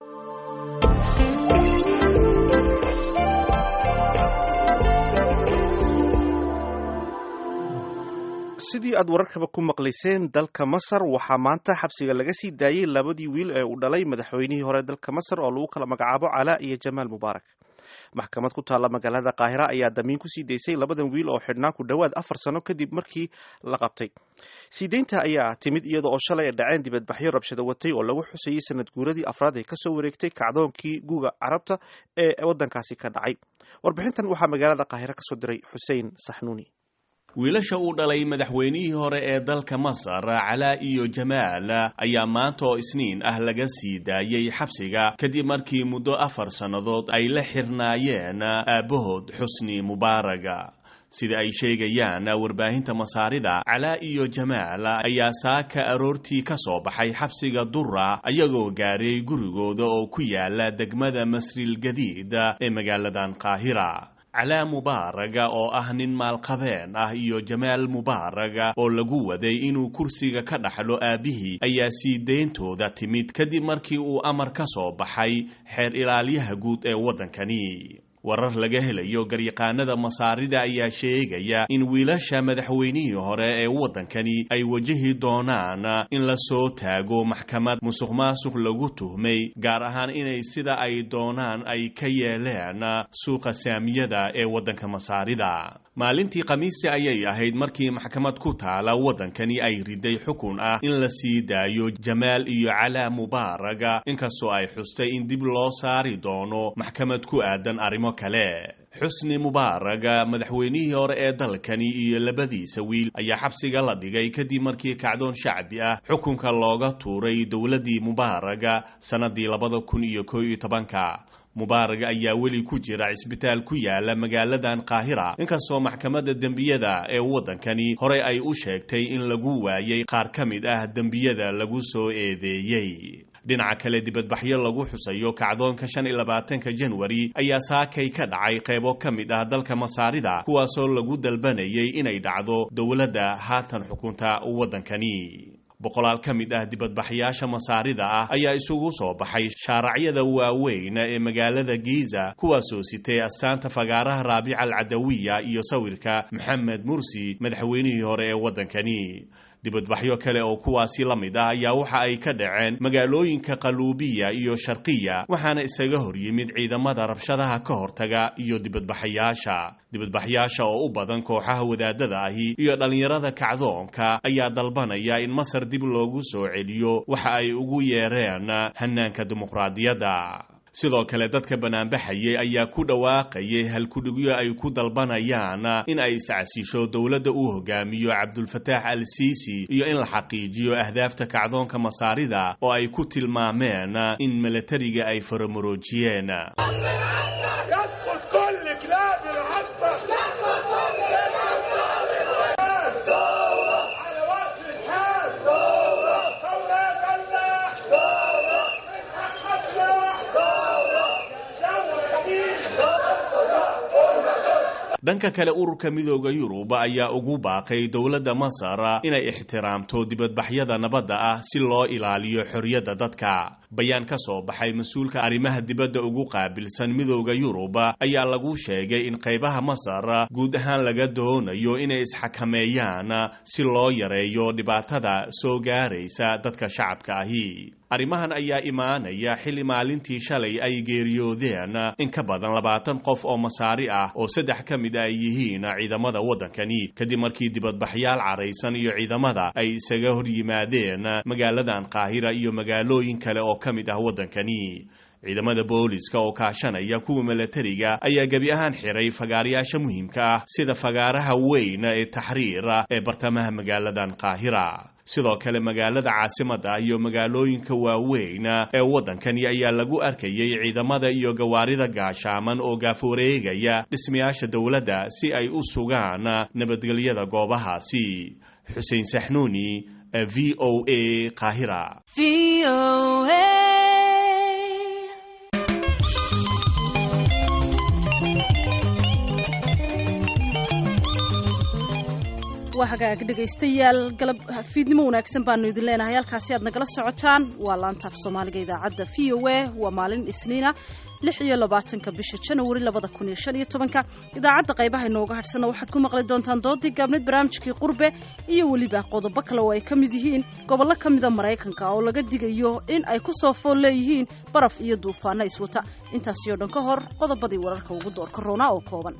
[SPEAKER 2] sidii aad wararkaba ku maqlayseen dalka masar waxaa maanta xabsiga laga sii daayey labadii wiil ee uu dhalay madaxweynihii hore dalka masar oo lagu kala magacaabo calaa iyo jamaal mubaarak maxkamad ku taalla magaalada qaahira ayaa damiin kusii daysay labadan wiil oo xidhnaa ku dhowaad afar sano kadib markii la qabtay sii deynta ayaa timid iyada oo shalay ay dhaceen dibadbaxyo rabshado watay oo lagu xusayey sanad guuradii afraad ee kasoo wareegtay kacdoonkii guuga carabta ee waddankaasi ka dhacay warbixintan waxaa magaalada qaahira kasoo diray xuseen saxnuuni
[SPEAKER 7] wiilasha uu dhalay madaxweynihii hore ee dalka masar calaa iyo jamaal ayaa maanta oo isniin ah laga sii daayey xabsiga kadib markii muddo afar sannadood ay la xirnaayeen aabbahood xusni mubaaraga sida ay sheegayaan warbaahinta masaarida calaa iyo jamaal ayaa saaka aroortii ka soo baxay xabsiga dura ayagoo gaaray gurigooda oo ku yaala degmada masril gadiid ee magaaladan qaahira calaa mubaaraga oo ah nin maalqabeen ah iyo jamaal mubaaraga oo lagu waday inuu kursiga ka dhaxlo aabbihii ayaa sii deyntooda timid kadib markii uu amar ka soo baxay xeer ilaalyaha guud ee waddankani warar laga helayo garyaqaanada masaarida ayaa sheegaya in wiilasha madaxweynihii hore ee waddankani ay wajahi doonaan in la soo taago maxkamad musuq maasuq lagu tuhmay gaar ahaan inay sida ay doonaan ay ka yeeleen suuqa saamiyada ee waddanka masaarida maalintii khamiisi ayay ahayd markii maxkamad ku taala waddankani ay riday xukun ah in la sii daayo jamaal iyo calaa mubaaraga inkastoo ay xustay in dib loo saari doono maxkamad ku aadan arrimo kale xusni mubaaraga madaxweynihii hore ee dalkani iyo labadiisa wiil ayaa xabsiga la dhigay kadib markii kacdoon shacbi ah xukunka looga tuuray dowladdii mubaaraga sannadii labada kun iyo koo iyo tobanka mubaarag ayaa weli ku jira cisbitaal ku yaala magaaladan qaahira inkastoo maxkamadda dembiyada ee waddankani horey ay u sheegtay in lagu waayay qaar ka mid ah dembiyada lagu soo eedeeyey dhinaca kale dibadbaxyo lagu xusayo kacdoonka shan iyo labaatanka janwari ayaa saakay ka dhacay qaybo ka mid ah dalka masaarida kuwaasoo lagu dalbanayay inay dhacdo dowladda haatan xukunta waddankani boqolaal ka mid ah dibadbaxyaasha masaarida ah ayaa isugu soo baxay shaaracyada waaweyn ee magaalada giiza kuwaasoo sitay astaanta fagaaraha raabica alcadawiya iyo sawirka maxamed mursi madaxweynihii hore ee waddankani dibadbaxyo kale oo kuwaasi la mid ah ayaa waxa ay ka dhaceen magaalooyinka qaluubiya iyo sharqiya waxaana isaga hor yimid ciidamada rabshadaha ka hortaga iyo dibadbaxayaasha dibadbaxyaasha oo u badan kooxaha wadaadada ahi iyo dhallinyarada kacdoonka ayaa dalbanaya in masar dib loogu soo celiyo waxa ay ugu yeereen hanaanka dimuqraadiyadda sidoo kale dadka banaanbaxayay ayaa ku dhawaaqayay halkudhigyo ay ku dalbanayaan in ay iscasisho dowladda uu hogaamiyo cabdulfataax al siisi iyo in la xaqiijiyo ahdaafta kacdoonka masaarida oo ay ku tilmaameen in milatariga ay faramuroojiyeen dhanka kale ururka midooda yurub ayaa ugu baaqay dowladda masar inay ixtiraamto dibadbaxyada nabadda ah si loo ilaaliyo xorriyadda dadka bayaan ka soo baxay mas-uulka arrimaha dibadda ugu qaabilsan midooda yurub ayaa lagu sheegay in qaybaha masar guud ahaan laga doonayo inay isxakameeyaan si loo yareeyo dhibaatada soo gaaraysa dadka shacabka ahi arrimahan ayaa imaanaya xilli maalintii shalay ay geeriyoodeen in ka badan labaatan qof oo masaari ah oo saddex ka mid ay yihiin ciidamada waddankani kadib markii dibadbaxyaal caraysan iyo ciidamada ay isaga hor yimaadeen magaaladan qaahira iyo magaalooyin kale oo ka mid ah waddankani ciidamada booliska oo kaashanaya kuwa milatariga ayaa gebi ahaan xiray fagaarayaasha muhiimka ah sida fagaaraha weyn ee taxriir ee bartamaha magaaladan qaahira sidoo kale magaalada caasimadda iyo magaalooyinka waaweyn ee waddankani ayaa lagu arkayay ciidamada iyo gawaarida gaashaaman oo gaaforeegaya dhismayaasha dowladda si ay u sugaan nabadgelyada goobahaasi xuseen saxnuuni v o a qaahira
[SPEAKER 3] waa hagaag dhegaystayaal galab fiidnimo wanaagsan baanu idin leenahay halkaasi aad nagala socotaan waa laantaaf soomaaliga idaacadda v o a waa maalin isniina lix iyo labaatanka bisha janawari labada kun iyo shan iyo tobanka idaacadda qaybaha inooga hadhsana waxaad ku maqli doontaan doodii gaabneed barnaamijkii qurbe iyo weliba qodobo kale oo ay ka mid yihiin gobollo ka mida maraykanka oo laga digayo in ay ku soo fool leeyihiin baraf iyo duufaano iswata intaasi oo dhan ka hor qodobadii wararka ugu doorka roonaa oo kooban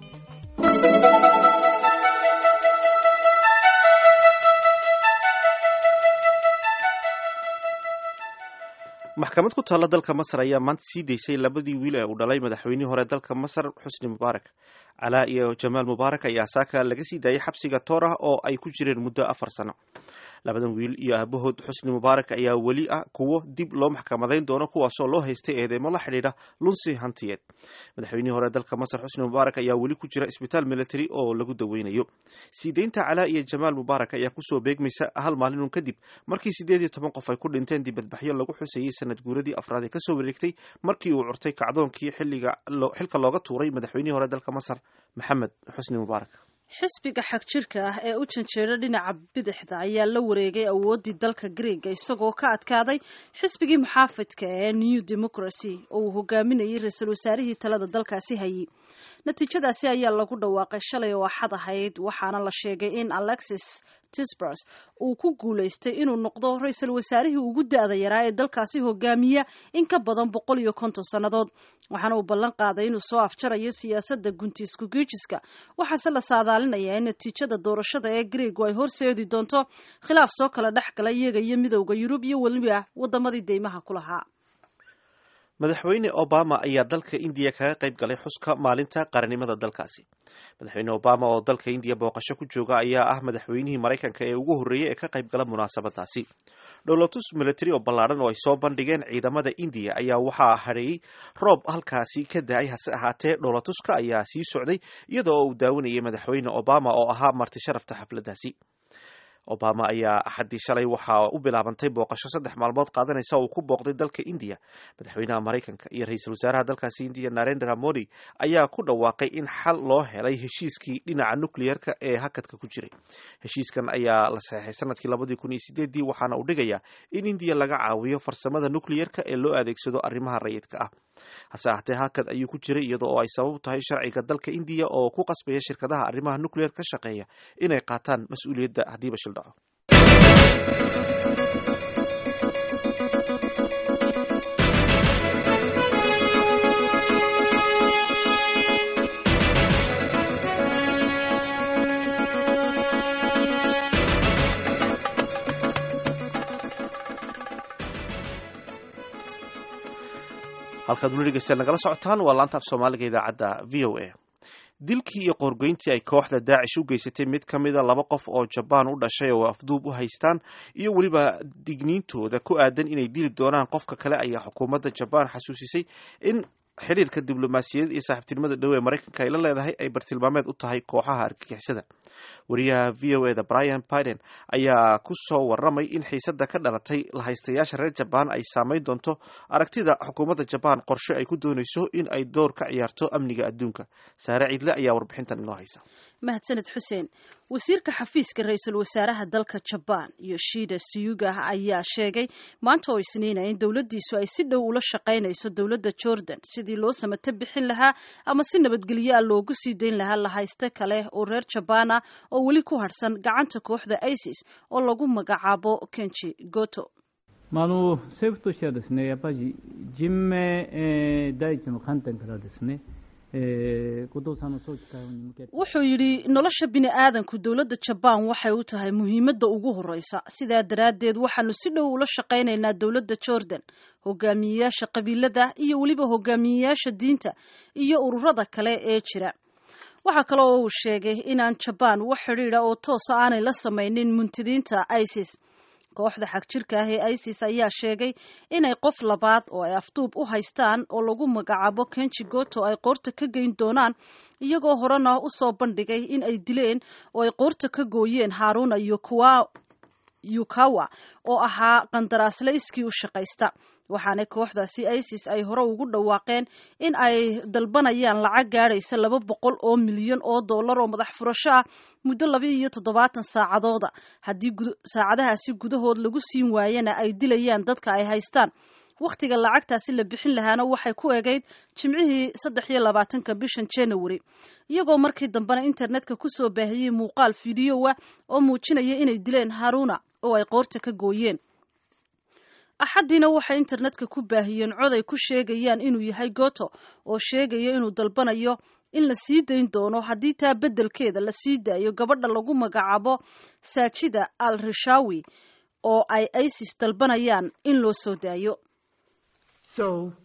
[SPEAKER 2] maxkamad ku taalla dalka masar ayaa maanta sii daysay labadii wiil ee uu dhalay madaxweynihii hore dalka masar xusni mubaarak calaa iyo jamaal mubaarak ayaa saaka laga sii daayay xabsiga toor ah oo ay ku jireen muddo afar sano labadan wiil iyo aabahood xusni mubaarak ayaa weli ah kuwo dib loo maxkamadayn doono kuwaasoo loo haystay eedeymo la xidhiidha lunsi hantiyeed madaxweynihii hore dalka masar xusni mubaarak ayaa weli ku jira isbitaal military oo lagu daweynayo sii deynta calaa iyo jamaal mubaarak ayaa kusoo beegmaysa hal maalinun kadib markii siddeed iyo toban qof ay ku dhinteen dibadbaxyo lagu xusayey sanad guuradii afraad ee kasoo wareegtay markii uu curtay kacdoonkii xilliga xilka looga tuuray madaxweynihii hore dalka masar maxamed xusni mubaarak
[SPEAKER 3] xisbiga xagjirka ah ee u janjeera dhinaca bidixda ayaa la wareegay awooddii dalka greega isagoo ka adkaaday xisbigii muxaafidka ee new democracy oo uu hogaaminayay ra-iisul wasaarihii talada dalkaasi hayay natiijadaasi ayaa lagu dhawaaqay shalay oo axad ahayd waxaana la sheegay in alexis tisbers uu ku guulaystay inuu noqdo ra-iisul wasaarihii ugu da-da yaraa ee dalkaasi hogaamiya in ka badan boqol iyo konton sannadood waxaana uu ballan qaaday inuu soo afjarayo siyaasadda gunti isku geejiska waxaase la saadaalinayaa in natiijada doorashada ee greegu ay horseedi doonto khilaaf soo kala dhex gala iyaga iyo midowda yurub iyo weliba wadamadii deymaha ku lahaa
[SPEAKER 2] madaxweyne obama ayaa dalka indiya kaga qayb galay xuska maalinta qarannimada dalkaasi madaxweyne obama oo dalka indiya booqasho ku jooga ayaa ah madaxweynihii maraykanka ee ugu horreeyey ee ka qayb gala munaasabadaasi dhowlatus military oo ballaadhan oo ay soo bandhigeen ciidamada indiya ayaa waxaa hadheeyey roob halkaasi ka da-ay hase ahaatee dhowlatuska ayaa sii socday iyada oo uu daawanayay madaxweyne obama oo ahaa marti sharafta xafladdaasi obama ayaa axaddii shalay waxaa u bilaabantay booqasho saddex maalmood qaadanaysa oo uu ku booqday dalka indiya madaxweynaha maraykanka iyo ra-iisul wasaaraha dalkaasi indiya narendra modi ayaa ku dhawaaqay in xal loo helay heshiiskii dhinaca nucleerka ee hakadka ku jiray heshiiskan ayaa la saxeixay sanadkii labadii kun iyo sideedii waxaana uu dhigayaa in indiya laga caawiyo farsamada nucleerka ee loo adeegsado arrimaha rayidka ah hase ahatee hakad ayuu ku jiray iyada oo ay sabab tahay sharciga dalka indiya oo ku qasbaya shirkadaha arrimaha nucleer ka shaqeeya inay qaataan mas-uuliyadda haddiiba shil dhaco halkaad weli dhegeystayaal nagala socotaan waa laanta af soomaaliga idaacadda v o a dilkii iyo qoorgoyntii ay kooxda daacish u geysatay mid ka mida laba qof oo jabaan u dhashay oo afduub u haystaan iyo weliba digniintooda ku aadan inay dili doonaan qofka kale ayaa xukuumadda jabaan xasuusisay in xiriirka diblomaasiyadeed iyo saaxiibtinimada dhow ee maraykanka ay la leedahay ay bartilmaameed u tahay kooxaha argagixisada wariyaha v o eda brian biden ayaa ku soo waramay in xiisada ka dhalatay lahaystayaasha reer jabaan ay saameyn doonto aragtida xukuumadda jabaan qorshe ay ku doonayso in ay door ka ciyaarto amniga adduunka saare ciidle ayaa warbixintan inoo haysa
[SPEAKER 3] mahadsaned xuseen wasiirka xafiiska ra-iisul wasaaraha dalka jabaan yoshida suyuga ayaa sheegay maanta oo isniina in dowladdiisu ay si dhow ula shaqaynayso dowladda jordan sidii loo samata bixin lahaa ama si nabadgelyo ah loogu sii dayn lahaa lahayste kale oo reer jabaan ah oo weli ku harhsan gacanta kooxda isis oo lagu magacaabo kenji goto
[SPEAKER 8] まあ、あの政府としてはですねやっぱり人命、えー第一の観点からですね、えー後藤さんの早期解放に向けて
[SPEAKER 3] wuxuu yidhi nolosha bini aadanku dowladda jabaan waxay u tahay muhiimadda ugu horreysa sidaa daraaddeed waxaanu si dhow ula shaqaynaynaa dowladda jordan hogaamiyeyaasha qabiilada iyo weliba hogaamiyeyaasha diinta iyo ururada kale ee jira waxaa kale oo uu sheegay inaan jabaan wax xidhiidha oo toosa aanay la samaynin muntidiinta isis kooxda xagjirka ah ee isis ayaa sheegay inay qof labaad oo ay afduub u haystaan oo lagu magacaabo kenji goto ay qoorta ka geyn doonaan iyagoo horena u soo bandhigay in ay dileen oo ay qoorta ka gooyeen haaruna iyo kuwa yukawa oo ahaa qandaraasle iskii u shaqaysta waxaana kooxdaasi isis ay hore ugu dhawaaqeen in ay dalbanayaan lacag gaadhaysa laba boqol oo milyan oo dollar oo madax furasho ah muddo laba iyo toddobaatan saacadooda haddii saacadahaasi gudahood lagu siin waayana ay dilayaan dadka ay haystaan wakhtiga lacagtaasi la bixin lahaana waxay ku egayd jimcihii saddex iyo labaatanka bishan january iyagoo markii dambena internetka kusoo baahiyey muuqaal fideowa oo muujinaya inay dileen haruna oo ay qoorta ka gooyeen axaddiina waxay internetka ku baahiyeen cod ay ku sheegayaan inuu yahay goto oo sheegaya inuu dalbanayo in la sii dayn doono haddii taa beddelkeeda la sii daayo gabadha lagu magacaabo saajida al rishawi oo ay isis dalbanayaan in loo soo daayo
[SPEAKER 9] So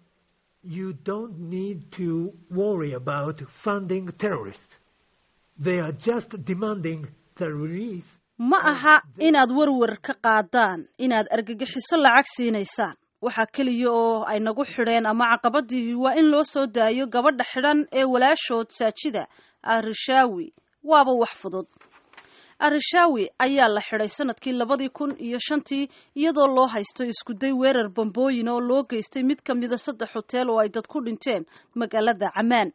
[SPEAKER 9] you don't need to worry about funding terrorists. They are just demanding the release.
[SPEAKER 3] ma aha inaad warwar ka qaadaan inaad argagixiso lacag siinaysaan waxaa keliya oo ay nagu xidheen ama caqabadii waa in loo soo daayo gabadha xidhan ee walaashood saajida arishawi waaba wax fudud arishawi ayaa la xidhay sanadkii labadii kun iyo shantii iyadoo loo haysto iskuday weerar bambooyin oo loo geystay mid ka mida saddex hoteel oo ay dad ku dhinteen magaalada camaan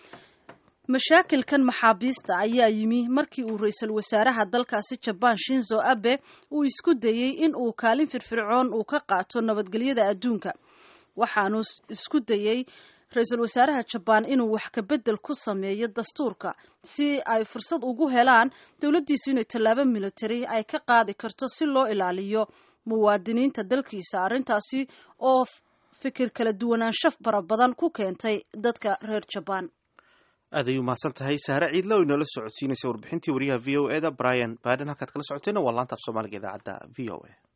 [SPEAKER 3] mashaakilkan maxaabiista ayaa yimi markii uu ra-iisul wasaaraha dalkaasi jabaan shinzo abe uu isku dayey in uu kaalin firfircoon uu ka qaato nabadgelyada adduunka waxaanu isku dayey ra-iisul wasaaraha jabaan inuu wax kabedel ku sameeyo dastuurka si ay fursad ugu helaan dowladdiisu inay tallaabo military ay ka qaadi karto si loo ilaaliyo muwaadiniinta dalkiisa arrintaasi oo fikir kala duwanaansho fara badan ku keentay dadka reer jabaan
[SPEAKER 2] aad ayuu mahadsan tahay sahre ciidle oo inoola socodsiinaysa warbixintii wariyaha v o eda brian baden halkaad kala socoteena waa laanta af soomaaliga idaacadda v o a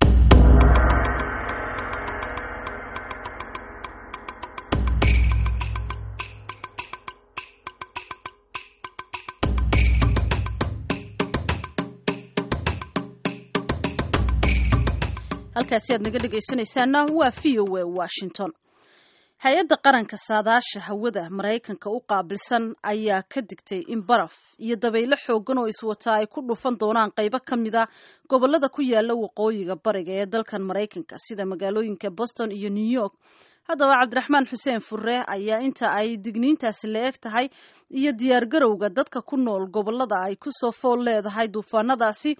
[SPEAKER 3] halkaasi aad naga dhegaysanaysaana waa v o a washington hay-adda qaranka saadaasha hawada maraykanka u qaabilsan ayaa ka digtay in baraf iyo dabaylo xoogan oo iswataa ay ku dhufan doonaan qaybo ka mida gobolada ku yaala waqooyiga bariga ee dalkan maraykanka sida magaalooyinka boston iyo new york haddaba cabdiraxmaan xuseen furre ayaa inta ay digniintaasi la eg tahay iyo diyaargarowga dadka ku nool gobolada ay kusoo fool leedahay duufaanadaasi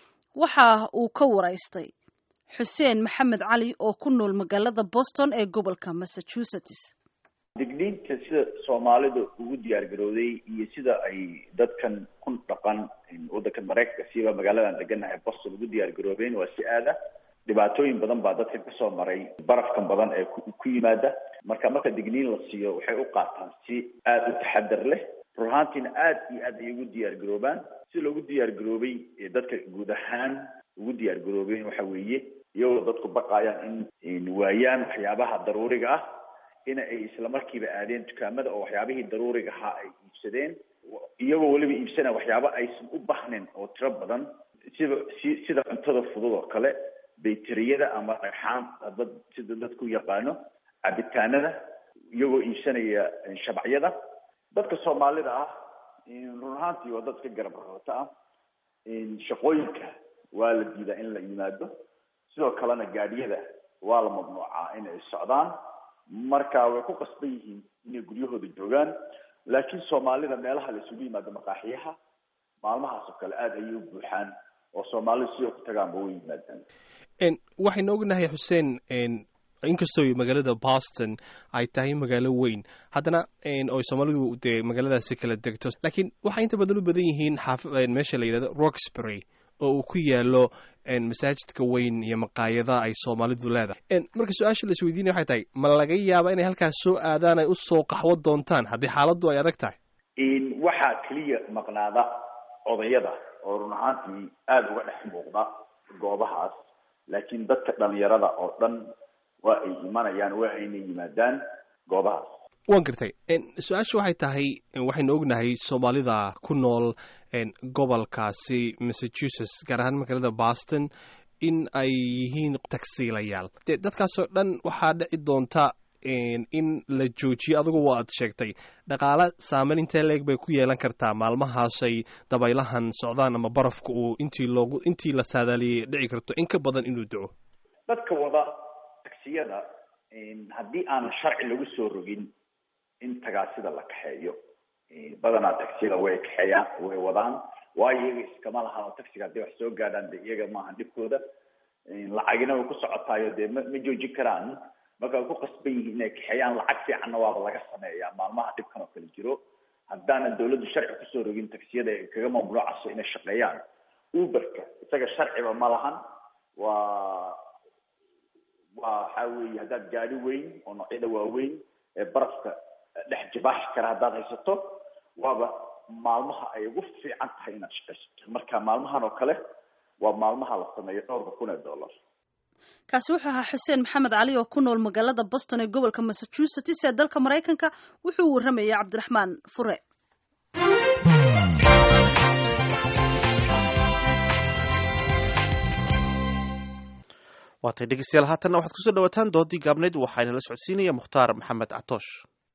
[SPEAKER 3] waxa uu ka waraystay xuseen maxamed cali oo ku nool magaalada boston ee gobolka massachusetts
[SPEAKER 10] digniinta sida soomaalida ugu diyaar garowday iyo sida ay dadkan ku dhaqan waddankan maraykanka siba magaaladan deganahay boston ugu diyaar garoobeen waa si aada dhibaatooyin badan baa dadkan kasoo maray barafkan badan ee ku yimaada marka marka digniin la siiyo waxay u qaataan si aada u taxadar leh run ahaantiina aada iyo aad ay ugu diyaar garoobaan si loogu diyaar garoobay dadka guud ahaan ugu diyaar garoobeen waxa weeye iyagoo dadku baqayaan in waayaan waxyaabaha daruuriga ah in ay isla markiiba aadeen dukaamada oo waxyaabihii daruuriga ahaa ay iibsadeen iyagoo weliba iibsanaya waxyaabo aysan u bahnin oo tiro badan sida si sida cuntada fudud oo kale bayteriyada ama dhagxaan dad sida dadku yaqaano cabitaanada iyagoo iibsanaya shabacyada dadka soomaalida ah run ahaantii waa dad ka garab rahoota ah shaqooyinka waa la diidaa in la yimaado sidoo kalena gaadhiyada waa la mamnuucaa in ay socdaan marka way ku qasban yihiin inay guryahooda joogaan laakiin soomaalida meelaha la isugu yimaado maqaaxiyaha maalmahaas oo kale aada ayay u buuxaan oo soomaalidu siday ku tagaanba way yimaadaan
[SPEAKER 11] waxaynu ognahay xuseen inkastoo magaalada boston ay tahay magaalo weyn haddana oo soomaalidu dee magaaladaasi kala degto laakiin waxay inta badan u badan yihiin xaaf meesha la yidhahdo roxbury oo uu ku yaalo masaajidka weyn iyo maqaayadaha ay soomaalidu leedahay marka su-aasha la isweydiinaya waxay tahay ma laga yaaba inay halkaas soo aadaan ay usoo qaxwo doontaan haddii xaaladdu ay adag tahay
[SPEAKER 10] waxaa keliya maqnaada odayada oo run ahaantii aada uga dhex muuqda goobahaas laakiin dadka dhalinyarada oo dhan waa ay imanayaan waa ayna yimaadaan goobahaas
[SPEAKER 11] waan gartay su-aasha waxay tahay waxaynu ognahay soomaalida ku nool gobolkaasi massachusetts gaar ahaan magaalada boston in ay yihiin tagsiilayaal dee dadkaasoo dhan waxaa dhici doonta in la joojiyo adigu waad sheegtay dhaqaale saameyn intee leeg bay ku yeelan kartaa maalmahaasay dabaylahan socdaan ama barafka uu intii loogu intii la saadaaliyey dhici karto in ka badan inuu daco
[SPEAKER 10] dadka wada tagsiyada haddii aan sharci lagu soo rogin in tagaasida la kaxeeyo badanaa tagsiyada way kaxeeyaan way wadaan waayo iyaga iskama laha tagsiga hadday wax soo gaadhaan de iyaga maaha dhibkooda lacagina way ku socotaayo dee ma ma joojin karaan marka way ku qasban yihiin inay kaxeeyaan lacag fiicanna waaba laga sameeyaa maalmaha dhibkan oo kale jiro haddaanan dawladdu sharci kusoo rogin tagsiyada ay kaga mamnuucaso inay shaqeeyaan uberka isaga sharciba ma lahan waa waa waxaa weeye haddaad gaadi weyn oo noocyada waaweyn ee barafka dhex jibaaxi kara haddaad haysato waaba maalmaha ay ugu fiican tahay inaad shaqaysato marka maalmahan oo kale waa maalmaha la sameeyo dhowrka kun ee dollar
[SPEAKER 3] kaasi wuxuu ahaa xuseen maxamed cali oo ku nool magaalada boston ee gobolka massachusetts ee dalka maraykanka wuxuu warramayay cabdiraxmaan fure
[SPEAKER 2] waatay dhegeystayaal haatanna waxaad kusoo dhawaataan doodii gaabnayd waxaana la socodsiinaya mukhtaar maxamed catoosh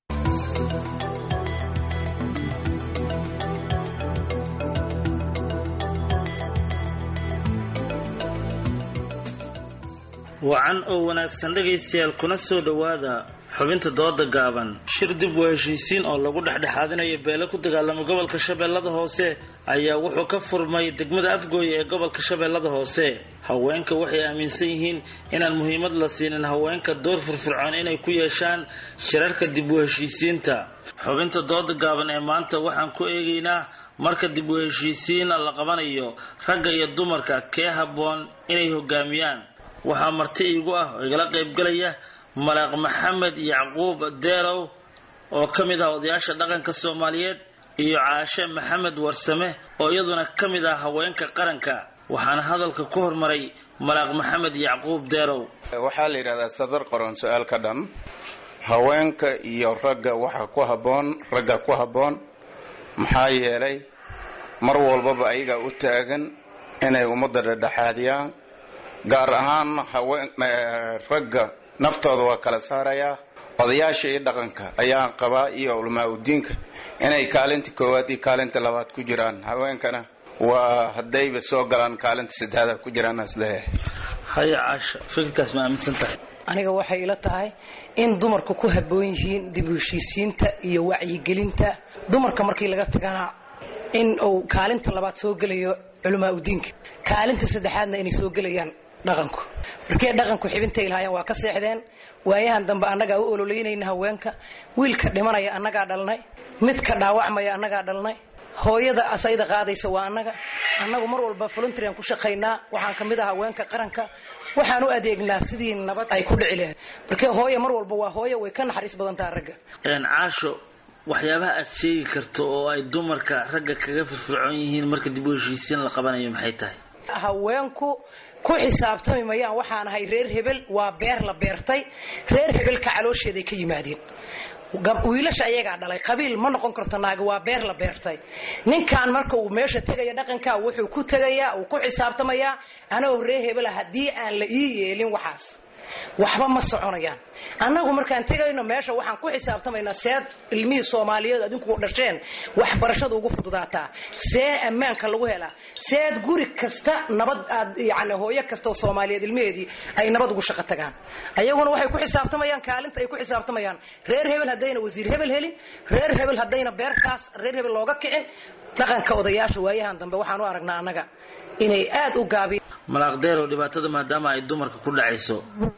[SPEAKER 12] wacan oo wanaagsan dhegaystayaal kuna soo dhowaada xubinta dooda gaaban shir dib u heshiisiin oo lagu dhexdhexaadinayo beele ku dagaalama gobolka shabeellada hoose ayaa wuxuu ka furmay degmada afgooye ee gobolka shabeellada hoose haweenka waxay aaminsan yihiin inaan muhiimad la siinin haweenka door firfircoon inay ku yeeshaan shirarka dib u heshiisiinta xubinta dooda gaaban ee maanta waxaan ku eegaynaa marka dib u heshiisiin la qabanayo ragga iyo dumarka kee habboon inay hogaamiyaan waxaa marti iigu ah oo igala qaybgalaya malaaq maxamed yacquub deerow oo ka mid ah odayaasha dhaqanka soomaaliyeed iyo caashe maxamed warsame oo iyaduna ka mid ah haweenka qaranka waxaana hadalka ku hormaray malaaq maxamed yacquub deerow
[SPEAKER 13] waxaa la yidhahdaa sadar qoran su-aal ka dhan haweenka iyo ragga waxa ku habboon ragga ku habboon maxaa yeelay mar walbaba ayagaa u taagan inay ummadda dhedhexaadiyaan gaar ahaan haween ragga naftooda waa kala saarayaa odayaasha iyo dhaqanka ayaan qabaa iyo culamaa udiinka inay kaalinta koowaad iyo kaalinta labaad ku jiraan haweenkana waa haddayba soo galaan kaalinta saddexaad ku jiraan asleeyahay
[SPEAKER 12] haya caasha fikirkaas ma aaminsan tahay
[SPEAKER 14] aniga waxay ila tahay in dumarku ku habboon yihiin dib u heshiisiinta iyo wacyigelinta dumarka markii laga tagana in uu kaalinta labaad soo gelayo culamaa udiinka kaalinta saddexaadna inay soo gelayaan dhaqanku markee dhaqanku xibintay lahaayeen waa ka seexdeen waayahan dambe annagaa u ololeynayna haweenka wiilka dhimanaya annagaa dhalnay midka dhaawacmaya annagaa dhalnay hooyada asayda qaadaysa waa annaga annagu mar walba voluntaryan ku shaqaynaa waxaan ka mid ah haweenka qaranka waxaan u adeegnaa sidii nabad ay ku dhici lahayd markee hooye mar walba waa hooye way ka naxariis badan taha ragga
[SPEAKER 12] caasho waxyaabaha aad sheegi karto oo ay dumarka ragga kaga firfircoon yihiin marka dib u heshiisiin la qabanayo maxay tahay
[SPEAKER 14] haweenku ku xisaabtami mayaan waxaan ahay reer hebel waa beer la beertay reer hebelka caloosheeday ka yimaadeen wiilasha ayagaa dhalay qabiil ma noqon karto naagi waa beer la beertay ninkan marka uu meesha tegaya dhaqanka wuxuu ku tegayaa uu ku xisaabtamayaa anagoo reer hebela haddii aan la ii yeelin waxaas waxba ma soconayaan annagu markaan tegayno meesha waxaan ku xisaabtamaynaa seed ilmihii soomaaliyeed adinku dhasheen waxbarashada ugu fududaataa see ammaanka lagu helaa seed guri kasta nabad aad yani hooyo kasta oo soomaaliyeed ilmaheedii ay nabad ugu shaqo tagaan ayaguna waxay ku xisaabtamayaan kaalinta ay ku xisaabtamayaan reer hebel haddayna wasiir hebel helin reer hebel haddayna beertaas reer hebel looga kicin dhaqanka odayaasha waayahan dambe waxaan u aragnaa annaga inay aad u gaabiyaan
[SPEAKER 12] malaaqdeerow dhibaatada maadaama ay dumarka ku dhacayso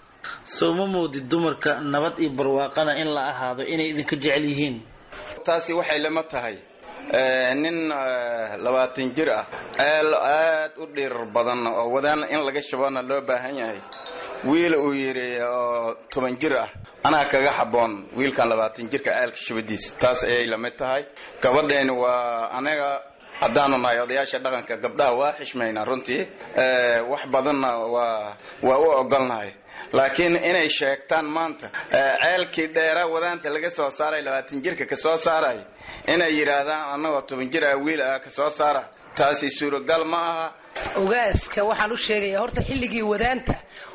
[SPEAKER 12] sow ma moodid dumarka nabad iyo barwaaqada in la ahaado inay idinka jecel yihiin
[SPEAKER 13] taasi waxay lama tahay nin labaatan jir ah ceel aad u dhirir badan oo wadaan in laga shabana loo baahan yahay wiil uu yidhi oo toban jir ah anaa kaga xaboon wiilkan labaatan jirka ceelka shabadiis taas ayay lamid tahay gabadheeni waa anaga haddaanu nahay odayaasha dhaqanka gabdhaha waa xishmaynaa runtii wax badanna waa waa u ogolnahay laakiin inay sheegtaan maanta ceelkii dheeraa wadaanta laga soo saaray labaatan jirka ka soo saaray inay yidhaahdaan annagoo toban jir ah wiil ah ka soo saara taasi suuragal ma aha
[SPEAKER 14] ogaaska waxaan u sheegayaa horta xilligii wadaanta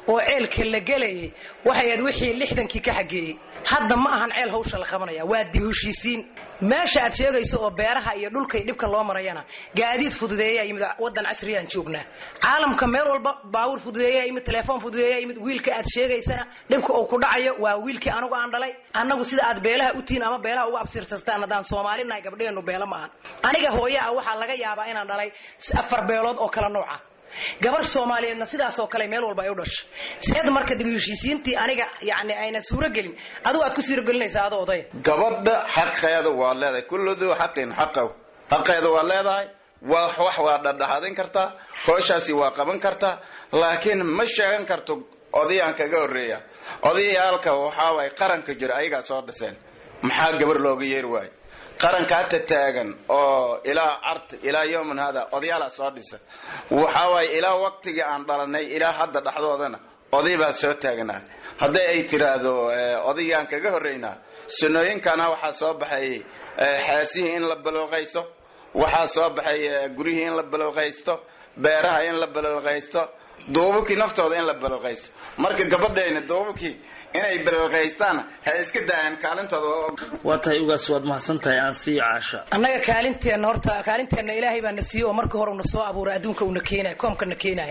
[SPEAKER 14] oo ceelka la gelayay waxay ahayd wixii lixdankii ka xageeyey hadda ma ahan ceel hawsha la qabanaya waa dib heshiisiin meesha aad sheegayso oo beeraha iyo dhulka iyo dhibka loo marayana gaadiid fududeeyaa yimid waddan casriyaan joognaa caalamka meel walba baabuur fududeeyaa yimid telefoon fududeeyaa yimid wiilka aad sheegaysana dhibka uu ku dhacayo waa wiilkii anagu aan dhalay annagu sida aad beelaha u tihiin ama beelaha uga absiirsataan haddaan soomaalinahay gabdheennu beelo ma ahan aniga hooye ah waxaa laga yaabaa inaan dhalay afar beelood oo kala nooca gabar soomaaliyeedna sidaasoo kale meel walba ay u dhashay seed marka dib u heshiisiintii aniga yani aynan suuro gelin adigu aad ku suurogelinaysaa adoo odaya
[SPEAKER 13] gabadha xaqeeda waa leedahay kullu duu xaqin xaqaw xaqeeda waa leedahay waa wax waa dhadhaxadin kartaa hooshaasi waa qaban kartaa laakiin ma sheegan karto odayaan kaga horreeya odayaalka waxaa waay qaranka jira ayagaa soo dhiseen maxaa gabar looga yeeri waayo qaranka hata taagan oo ilaa cart ilaa yowman hada odayaalaa soo dhisa waxaa waaye ilaa waqtigii aan dhalanay ilaa hadda dhexdoodana oday baa soo taagnaa hadday ay tiraahdo odaygaan kaga horreynaa sunooyinkana waxaa soo baxay xaasihii in la balooqaysto waxaa soo baxay guryihii in la balooqaysto beeraha in la balooqaysto duubabkii naftooda in la balooqaysto marka gabadhayna duubabkii inay balooqaystaan ha iska daayaan kaalintooda
[SPEAKER 12] waa tahay ugaas waad mahadsan tahay aan sii caasha
[SPEAKER 14] annaga kaalinteenna horta kaalinteenna ilaahay baa na siiyey oo marka hore una soo abuuray adduunka una keenaya koomka na keenaya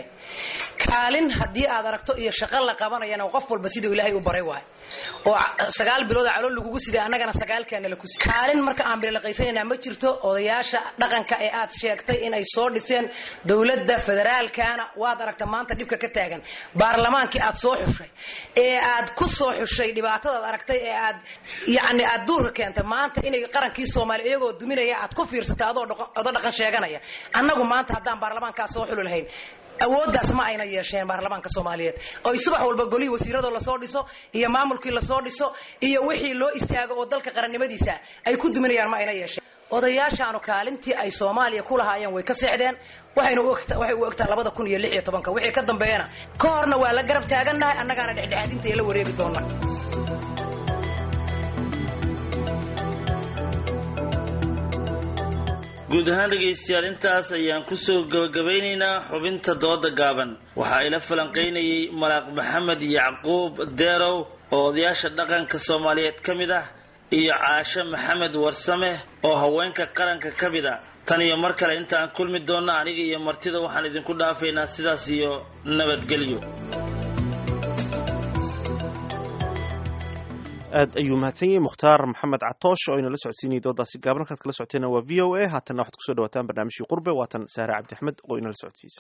[SPEAKER 14] kaalin haddii aad aragto iyo shaqo la qabanayana qof walba siduu ilaahay u baray waayo oo sagaal bilood calool lagugu siday annagana sagaalkeena la kusi kaalin marka aan bilaqaysanayna ma jirto odayaasha dhaqanka ee aad sheegtay inay soo dhiseen dowladda federaalkana waad aragta maanta dhibka ka taagan baarlamaankii aad soo xushay ee aad ku soo xushay dhibaatadaad aragtay ee aad yacni aad duurka keentay maanta inay qarankii soomaaliya iyagoo duminaya aad ku fiirsatay adoo odo dhaqan sheeganaya annagu maanta haddaan baarlamaankaa soo xuli lahayn awooddaas ma ayna yeesheen baarlamaanka soomaaliyeed oy subax walba golihii wasiiradoo lasoo dhiso iyo maamulkii lasoo dhiso iyo wixii loo istaago oo dalka qarannimadiisa ay ku duminayaan ma ayna yeesheen odayaashaanu kaalintii ay soomaaliya ku lahaayeen way ka seexdeen waxayna waxay u ogtaa labada kun iyo lix iyo tobanka wixii ka dambeeyana ka horna waa la garab taagannahay annagaana dhexdhexaadinta ee la wareegi doona
[SPEAKER 12] guud ahaan dhegaystayaal intaas ayaan kusoo gabagabaynaynaa xubinta dooda gaaban waxaa ila falanqaynayay malaaq maxamed yacquub deerow oo odayaasha dhaqanka soomaaliyeed ka mid ah iyo caashe maxamed warsame oo haweenka qaranka ka mid a tan iyo mar kale intaan kulmi doonna aniga iyo martida waxaan idinku dhaafaynaa sidaas iyo nabadgelyo
[SPEAKER 2] aad ayuu mahadsan yahay mukhtaar maxamed catoosh oo inala socodsiinayay doodaasi gaaban halkaad kala socoteena waa v o a haatanna waxaad kusoo dhawataan barnaamijkii qurbe waatan saare cabdi axmed oo inala socodsiisa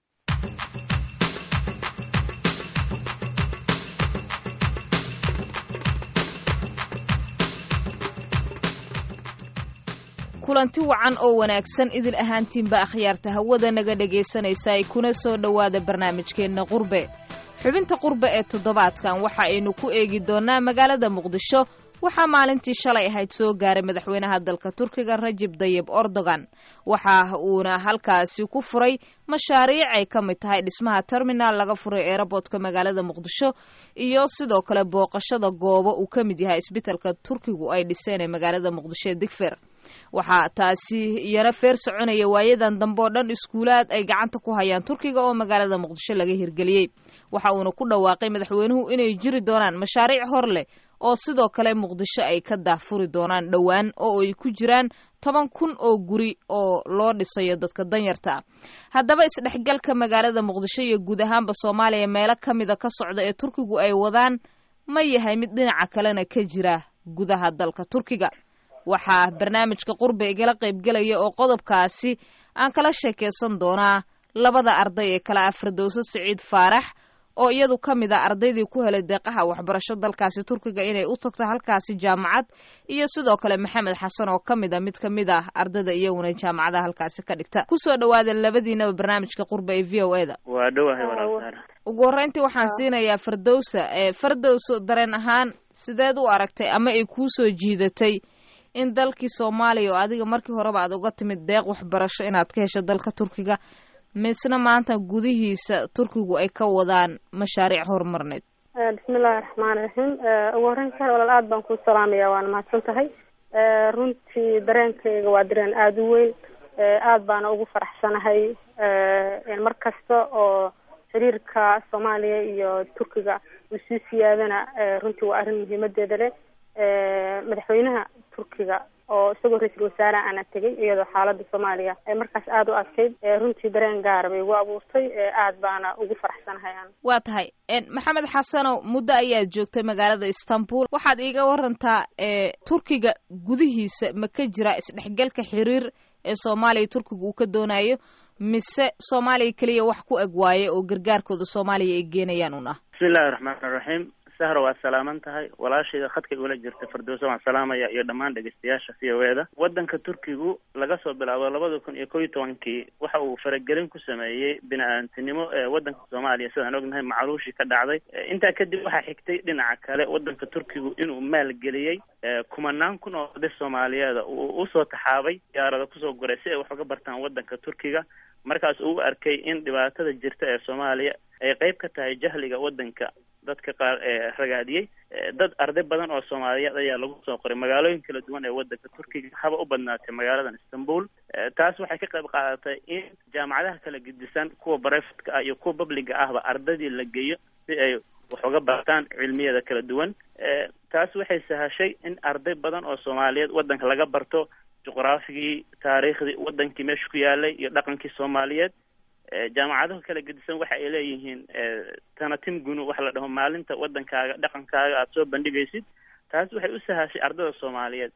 [SPEAKER 15] kulanti wacan oo wanaagsan idil ahaantiinba akhyaarta hawada naga dhegaysanaysa ay kuna soo dhowaada barnaamijkeenna qurbe xubinta qurbe ee toddobaadkan waxa aynu ku eegi doonnaa magaalada muqdisho waxaa maalintii shalay ahayd soo gaaray madaxweynaha dalka turkiga rajib dayib erdogan waxa uuna halkaasi ku furay mashaariic ay ka mid tahay dhismaha terminaal laga furay eeraboodka magaalada muqdisho iyo sidoo kale booqashada goobo uu ka mid yahay isbitalka turkigu ay dhiseen ee magaalada muqdisho ee digfer waxaa taasi iyana feer soconaya waayadan dambe oo dhan iskuulaad ay gacanta ku hayaan turkiga oo magaalada muqdisho laga hirgeliyey waxa uuna ku dhawaaqay madaxweynuhu inay jiri doonaan mashaariic hor leh oo sidoo kale muqdisho ay ka daahfuri doonaan dhowaan oo ay ku jiraan toban kun oo guri oo loo dhisayo dadka danyarta ah haddaba isdhexgalka magaalada muqdisho iyo guud ahaanba soomaaliya meelo ka mida ka socda ee turkigu ay wadaan ma yahay mid dhinaca kalena ka jira gudaha dalka turkiga waxaa barnaamijka qurbe igala qaybgelaya oo qodobkaasi aan kala sheekaysan doonaa labada arday ee kale ah firdowso siciid faarax oo iyadu ka mid a ardaydii ku helay deeqaha waxbarasho dalkaasi turkiga inay u tagto halkaasi jaamacad iyo sidoo kale maxamed xasan oo ka mid a mid ka mid ah ardayda iyaguna jaamacadaha halkaasi ka dhigta kusoo dhawaada labadiinaba barnaamijka qurbe ee v o e da
[SPEAKER 16] waa dhowahay walaal
[SPEAKER 15] ugu horreyntii waxaan siinayaa firdowsa ee firdowso dareen ahaan sideed u aragtay ama ay kuu soo jiidatay in dalkii soomaaliya oo adiga markii horeba aad uga timid deeq waxbarasho inaad ka hesho dalka turkiga misna maanta gudihiisa turkigu ay ka wadaan mashaariic horumarneed
[SPEAKER 17] bismillahi raxmaani raxiim ugu horreyn kar walaal aada baan kuu salaamaya waana mahadsan tahay runtii dareenkayga waa dareen aada u weyn aada baana ugu faraxsanahay mar kasta oo xiriirka soomaaliya iyo turkiga uu sii siyaadana runtii waa arrin muhiimadeeda leh madaxweynaha turkiga oo isagoo ra-iisul wasaare ana tegay iyadoo xaalada soomaaliya ay markaas aada u adkayd runtii dareen gaara bay igu abuurtay aad baana ugu faraxsanahay aan
[SPEAKER 15] waa tahay maxamed xasanow muddo ayaad joogtay magaalada istanbul waxaad iiga warantaa turkiga gudihiisa ma ka jira isdhexgalka xiriir ee soomaaliya turkiga uu ka doonayo mise soomaaliya keliya wax ku eg waaye oo gargaarkooda soomaaliya ay geenayaan un ah
[SPEAKER 16] bismillahi raxmaan raxiim sahra waa salaaman tahay walaashayda khadka ula jirta firdowsa waan salaamaya iyo dhammaan dhegeystayaasha v o e da waddanka turkigu laga soo bilaabo labada kun iyo kow iyo tobankii waxa uu faragelin ku sameeyey bini-aadantinimo ee waddanka soomaaliya sidaan ognahay macluushii ka dhacday intaa kadib waxaa xigtay dhinaca kale waddanka turkigu inuu maalgeliyey kumanaan kun oo oday soomaaliyeeda uu usoo taxaabay diyaarada kusoo guray si ay wax uga bartaan waddanka turkiga markaas uu arkay in dhibaatada jirta ee soomaaliya ay qeyb ka tahay jahliga waddanka dadka qaar ee ragaadiyey dad arday badan oo soomaaliyeed ayaa lagu soo qoray magaalooyin kala duwan ee waddanka turkiga haba u badnaatay magaaladan istanbul taas waxay ka qayb qaadatay in jaamacadaha kala gedisan kuwa barefadka ah iyo kuwa babliga ahba ardadii la geeyo si ay wax uga bartaan cilmiyada kala duwan taas waxay sahashay in arday badan oo soomaaliyeed waddanka laga barto juqraafigii taariikhdii waddankii meesha ku yaalay iyo dhaqankii soomaaliyeed jaamacadaha kala gedisan waxa ay leeyihiin tanatim gunu waxa la dhaho maalinta waddankaaga dhaqankaaga aada soo bandhigaysid taas waxay u sahashay ardada soomaaliyeed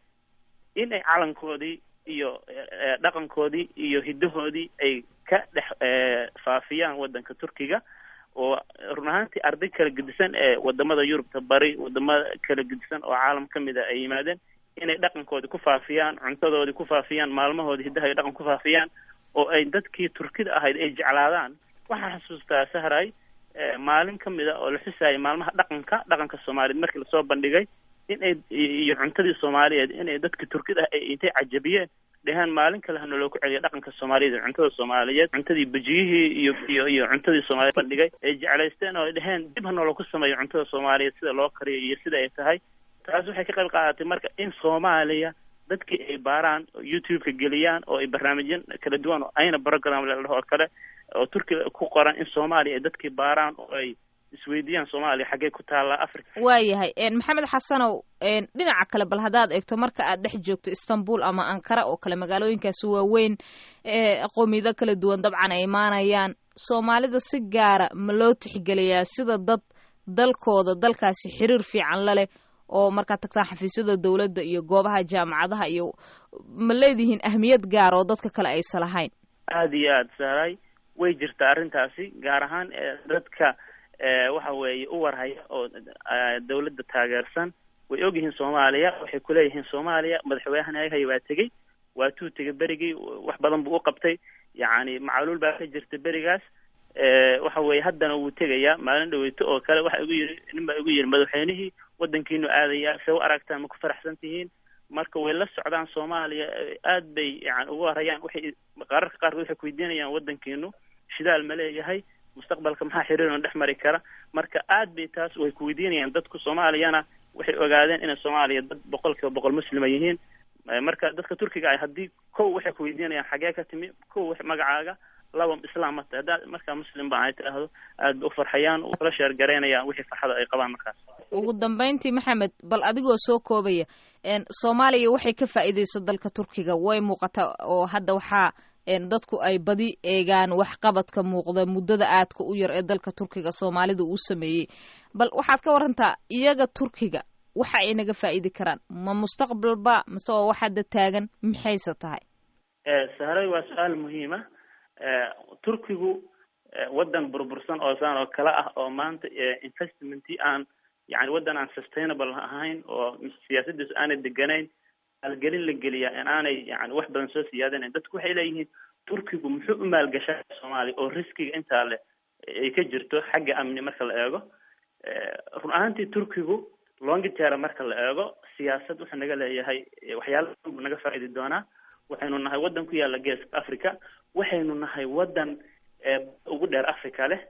[SPEAKER 16] in ay calankoodii iyo dhaqankoodii iyo hiddahoodii ay ka dhex faafiyaan waddanka turkiga oo run ahaantii arday kala gedisan ee wadamada yurubta bari wadamada kala gedisan oo caalam ka mid a ay yimaadeen inay dhaqankoodii ku faafiyaan cuntadoodii ku faafiyaan maalmahoodii hiddaha iyo dhaqan ku faafiyaan oo ay dadkii turkida ahayd ay jeclaadaan waxaan xasuustaa sahray maalin ka mid a oo la xusaayay maalmaha dhaqanka dhaqanka soomaaliyeed markii lasoo bandhigay in ay iyo cuntadii soomaaliyeed inay dadkii turkida ah ay intay cajabiyeen dhehaan maalin kale hana loo ku celiya dhaqanka soomaaliyeed iyo cuntada soomaaliyeed cuntadii bejiyihii iyo iyo iyo cuntadii soomaaliyeed bandhigay ay jeclaysteen oo ay dheheen dib hana looku sameeyo cuntada soomaaliyeed sida loo kariyo iyo sida ay tahay taas waxay ka qayb qaadatay marka in soomaaliya dadkii ay baaraan oo youtube-ka geliyaan oo ay barnaamijyan kala duwan oo ayna program la dhaho oo kale oo turkiga ku qoran in soomaaliya ay dadkii baaraan oo ay isweydiiyaan soomaaliya xaggee ku taallaa africa
[SPEAKER 15] waayahay maxamed xasanow dhinaca kale bal haddaad eegto marka aad dhex joogto istanbul ama ankara oo kale magaalooyinkaasi waaweyn qowmiyado kala duwan dabcan ay imaanayaan soomaalida si gaara ma loo tixgeliyaa sida dad dalkooda dalkaasi xiriir fiican la leh oo markaad tagtaan xafiisyada dowladda iyo goobaha jaamacadaha iyo ma leedihiin ahmiyad gaar oo dadka kale aysa lahayn
[SPEAKER 16] aada iyo aada saaray way jirtaa arrintaasi gaar ahaan dadka waxa weeye u warhaya oo dawladda taageersan way ogyihiin soomaaliya waxay kuleeyihiin soomaaliya madaxweynahay waa tegey waa tuu tegay berigii wax badan buu u qabtay yacni macaluul baa ka jirta berigaas waxa weeye haddana wuu tegayaa maalin dhaweyto oo kale waxa igu yiri nin baa igu yiri madaxweynihii waddankiinu aadayaa se u aragtaan ma ku faraxsan tihiin marka way la socdaan soomaaliya aad bay yani ugu warayaan waxay qararka qaarkood waxay kuweydiinayaan waddankiinu shidaal ma leeyahay mustaqbalka maxaa xiriirna dhex mari kara marka aad bay taas way kuweydiinayaan dadku soomaaliyana waxay ogaadeen inay soomaaliya dad boqol kiiba boqol muslima yihiin marka dadka turkiga ah haddii kow waxay kuweydiinayaan xagee ka timi kow magacaaga laba islaam ma tahay haddaad markaa muslim baan ay tidhaahdo aad bay u farxayaan ula sheergaraynayaan wixii farxada ay qabaan markaas
[SPEAKER 15] ugu dambeyntii maxamed bal adigoo soo koobaya soomaaliya waxay ka faa'iidaysa dalka turkiga way muuqata oo hadda waxaa dadku ay badi eegaan waxqabadka muuqda muddada aadka u yar ee dalka turkiga soomaalida uu sameeyey bal waxaad ka warantaa iyaga turkiga waxa ay naga faa'idi karaan ma mustaqbalba mise oo wax hadda taagan maxayse tahay
[SPEAKER 16] sahray waa su-aal muhiima turkigu waddan burbursan oo saan oo kale ah oo maanta investmentii aan yani waddan aan sustainable ahayn oo siyaasadiisu aanay deganayn maalgelin la geliyaa in aanay yani wax badan soo siyaadanayn dadku waxay leeyihiin turkigu muxuu u maalgashaa soomaaliya oo riskiga intaa le ay ka jirto xagga amni marka la eego run ahaantii turkigu longitera marka la eego siyaasad wuxuu naga leeyahay waxyaala buu naga faa'idi doonaa waxaynu nahay waddan ku yaalla geeska africa waxaynu nahay waddan ugu dheer africa leh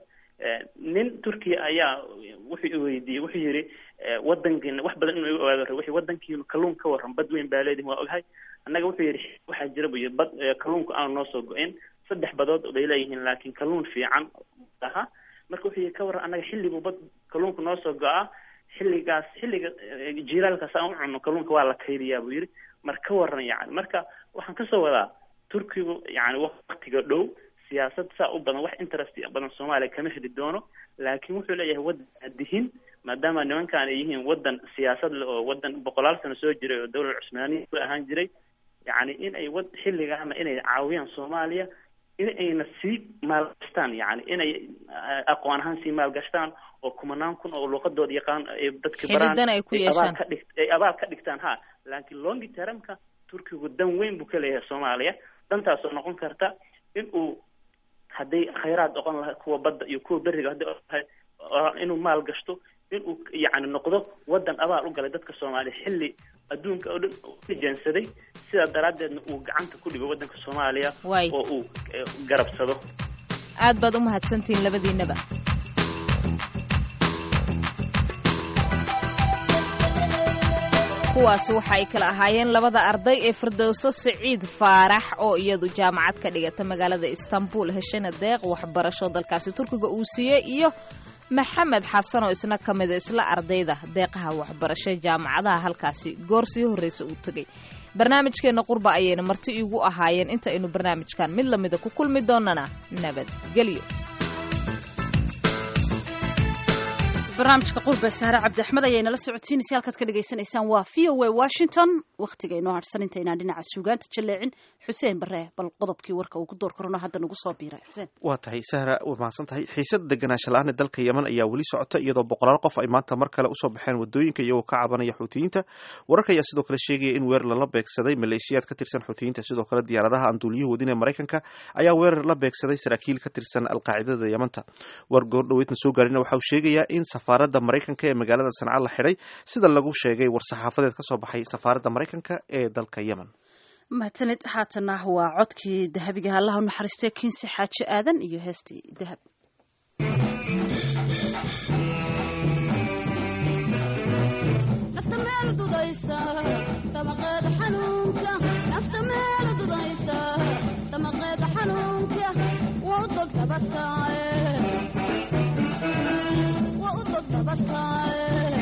[SPEAKER 16] nin turkiya ayaa wuxuu iweydiiyey wuxuu yidhi waddankiina wax badan inuu iga ogaado rabo wuxuu waddankiinu kalluun ka warran bad weyn baa leedihin waa oghay annaga wuxuu yidhi waxaa jira buu yidhi bad kalluunku aanu noo soo go-in saddex badood bay leeyihiin laakiin kalluun fiican aha marka wuxuu yihi ka warran annaga xilliguu bad kalluunka noo soo go-a xilligaas xilliga jiilaalkaas aan u cunno kalluunka waa la kaydiyaa buu yidhi marka ka warran yani marka waxaan kasoo wadaa turkigu yani waktiga dhow siyaasad saa u badan wax interest badan soomaaliya kama heli doono laakiin wuxuu leeyahay waddan adihin maadaama nimankan ay yihiin waddan siyaasad leh oo waddan boqolaal sano soo jiray oo dawlad cusmaaniya ku ahaan jiray yacni in ay wad xilligaana inay caawiyaan soomaaliya in ayna sii maalgashtaan yani inay aqoon ahaan sii maalgashtaan oo kumanaan kun oo luuqadooda yaqaan ay dadka baraan
[SPEAKER 15] Xidhiidhana ay ku
[SPEAKER 16] abaal
[SPEAKER 15] yeeshaan.
[SPEAKER 16] ka dhigt ay abaal ka dhigtaan ha laakiin longi termka turkigu dan weyn buu ka leeyahay soomaaliya dantaasoo noqon karta in uu hadday khayraad oqon lahay kuwa badda iyo kuwa beriga hadday oqon lahay oo inuu maal gashto inuu yacni noqdo waddan abaal u galay dadka soomaaliya xilli adduunka oo dhan uu ka jeensaday sidaa daraaddeedna uu gacanta ku dhigo waddanka soomaaliya
[SPEAKER 15] Waay.
[SPEAKER 16] oo uu eh, garabsado
[SPEAKER 15] aad baad u mahadsantihiin labadiinaba kuwaasi waxa ay kala ahaayeen labada arday ee firdowso siciid faarax oo iyadu jaamacad ka dhigata magaalada istanbul heshana deeq waxbarasho dalkaasi turkiga uu siiyey iyo maxamed xasan oo isna ka mida isla ardayda deeqaha waxbarasho jaamacadaha halkaasi goor sii horreysa uu tegey barnaamijkeenna qurba ayayna marti iigu ahaayeen inta aynu barnaamijkan mid lamida ku kulmi doonana nabadgelyo
[SPEAKER 3] barnaamijka qurbe sahre cabdi axmed ayay nala socotiinaysa halkaad ka dhagaysanaysaan waa v o a washington wakhtiga inoo harsan intaynaan dhinaca suugaanta jaleecin xuseen bare bal qodobkii warka uu ku door korona hadda nagu soo biiray xuseen
[SPEAKER 2] waa tahay sahra waa mahadsan tahay xiisada deganaansha la-aan ee dalka yemen ayaa weli socota iyadoo boqolaal qof ay maanta mar kale usoo baxeen wadooyinka iyagoo ka cabanaya xuutiyiinta wararka ayaa sidoo kale sheegaya in weerar lala beegsaday maleeshiyaad ka tirsan xuutiyiinta sidoo kale diyaaradaha aan duuliyuhu wadin ee maraykanka ayaa weerar la beegsaday saraakiil ka tirsan alqaacidada yemanta war goordhoweydna soo gaarina waxa uu sheegayaa in safaaradda maraykanka ee magaalada sanca la xidhay sida lagu sheegay war-saxaafadeed ka soo baxay safaaradda maraykanka ee dalka yemen
[SPEAKER 3] mahadsanid haatana waa codkii dahabiga allaha u naxariistay kinsi xaaji aadan iyo heestii dahab
[SPEAKER 1] nafta meel dudaysa damaqeeda xanuunka nafta meel dudaysa damaqeeda xanuunka waa u dog dabataaye waa u dog dabataaye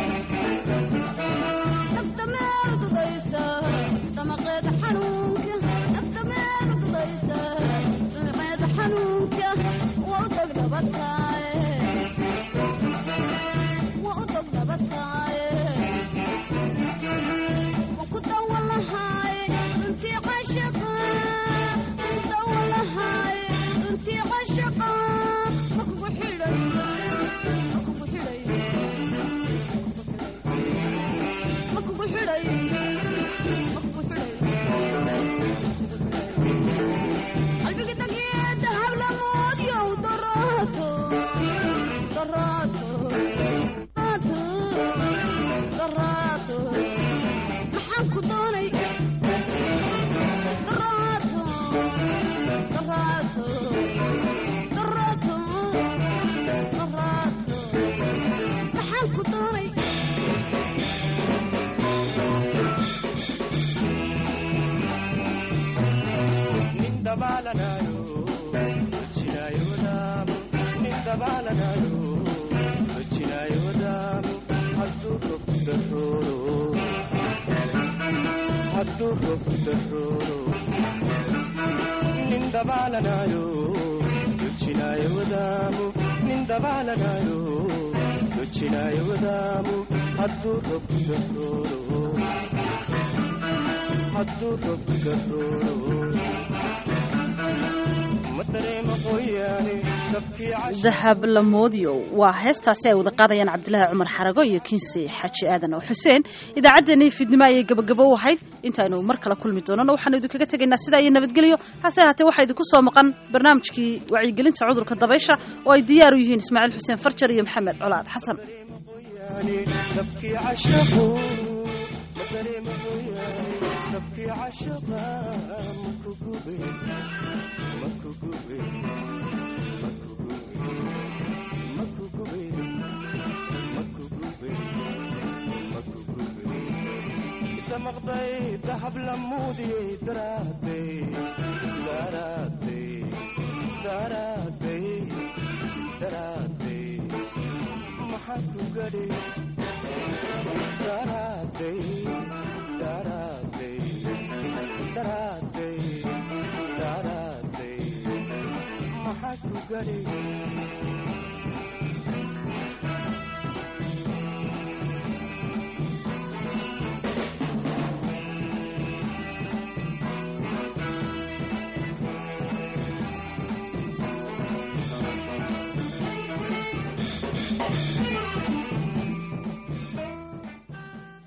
[SPEAKER 1] nafta meel dudaysa damaqeeda xanuunka nafta meel dudaysa damaqeeda xanuunka waa u dog dabataaye waa u dog dabataaye maxaan ku doonay daraato daraato daraato daraato maxaan ku doonay
[SPEAKER 3] dahab lamoodiyo waa heestaasi ay wada qaadayaan cabdilaahi cumar xarago iyo kinsi xaaji aadan oo xuseen idaacaddeenii fiidnimo ayay gabagabo u ahayd intaaynu mar kale kulmi doonana waxaanu idinkaga tegaynaa sidaa iyo nabadgelyo hase haatee waxaa idinku soo maqan barnaamijkii wacyigelinta cudurka dabaysha oo ay diyaar u yihiin ismaaciil xuseen farjar iyo maxamed colaad xasan
[SPEAKER 18] maqday dahab lamuudiyey daraadey daraadey daraadey daraadey maxaa ku gadhay daraaday daraaday daraaday daraaday maxaa ku gadhay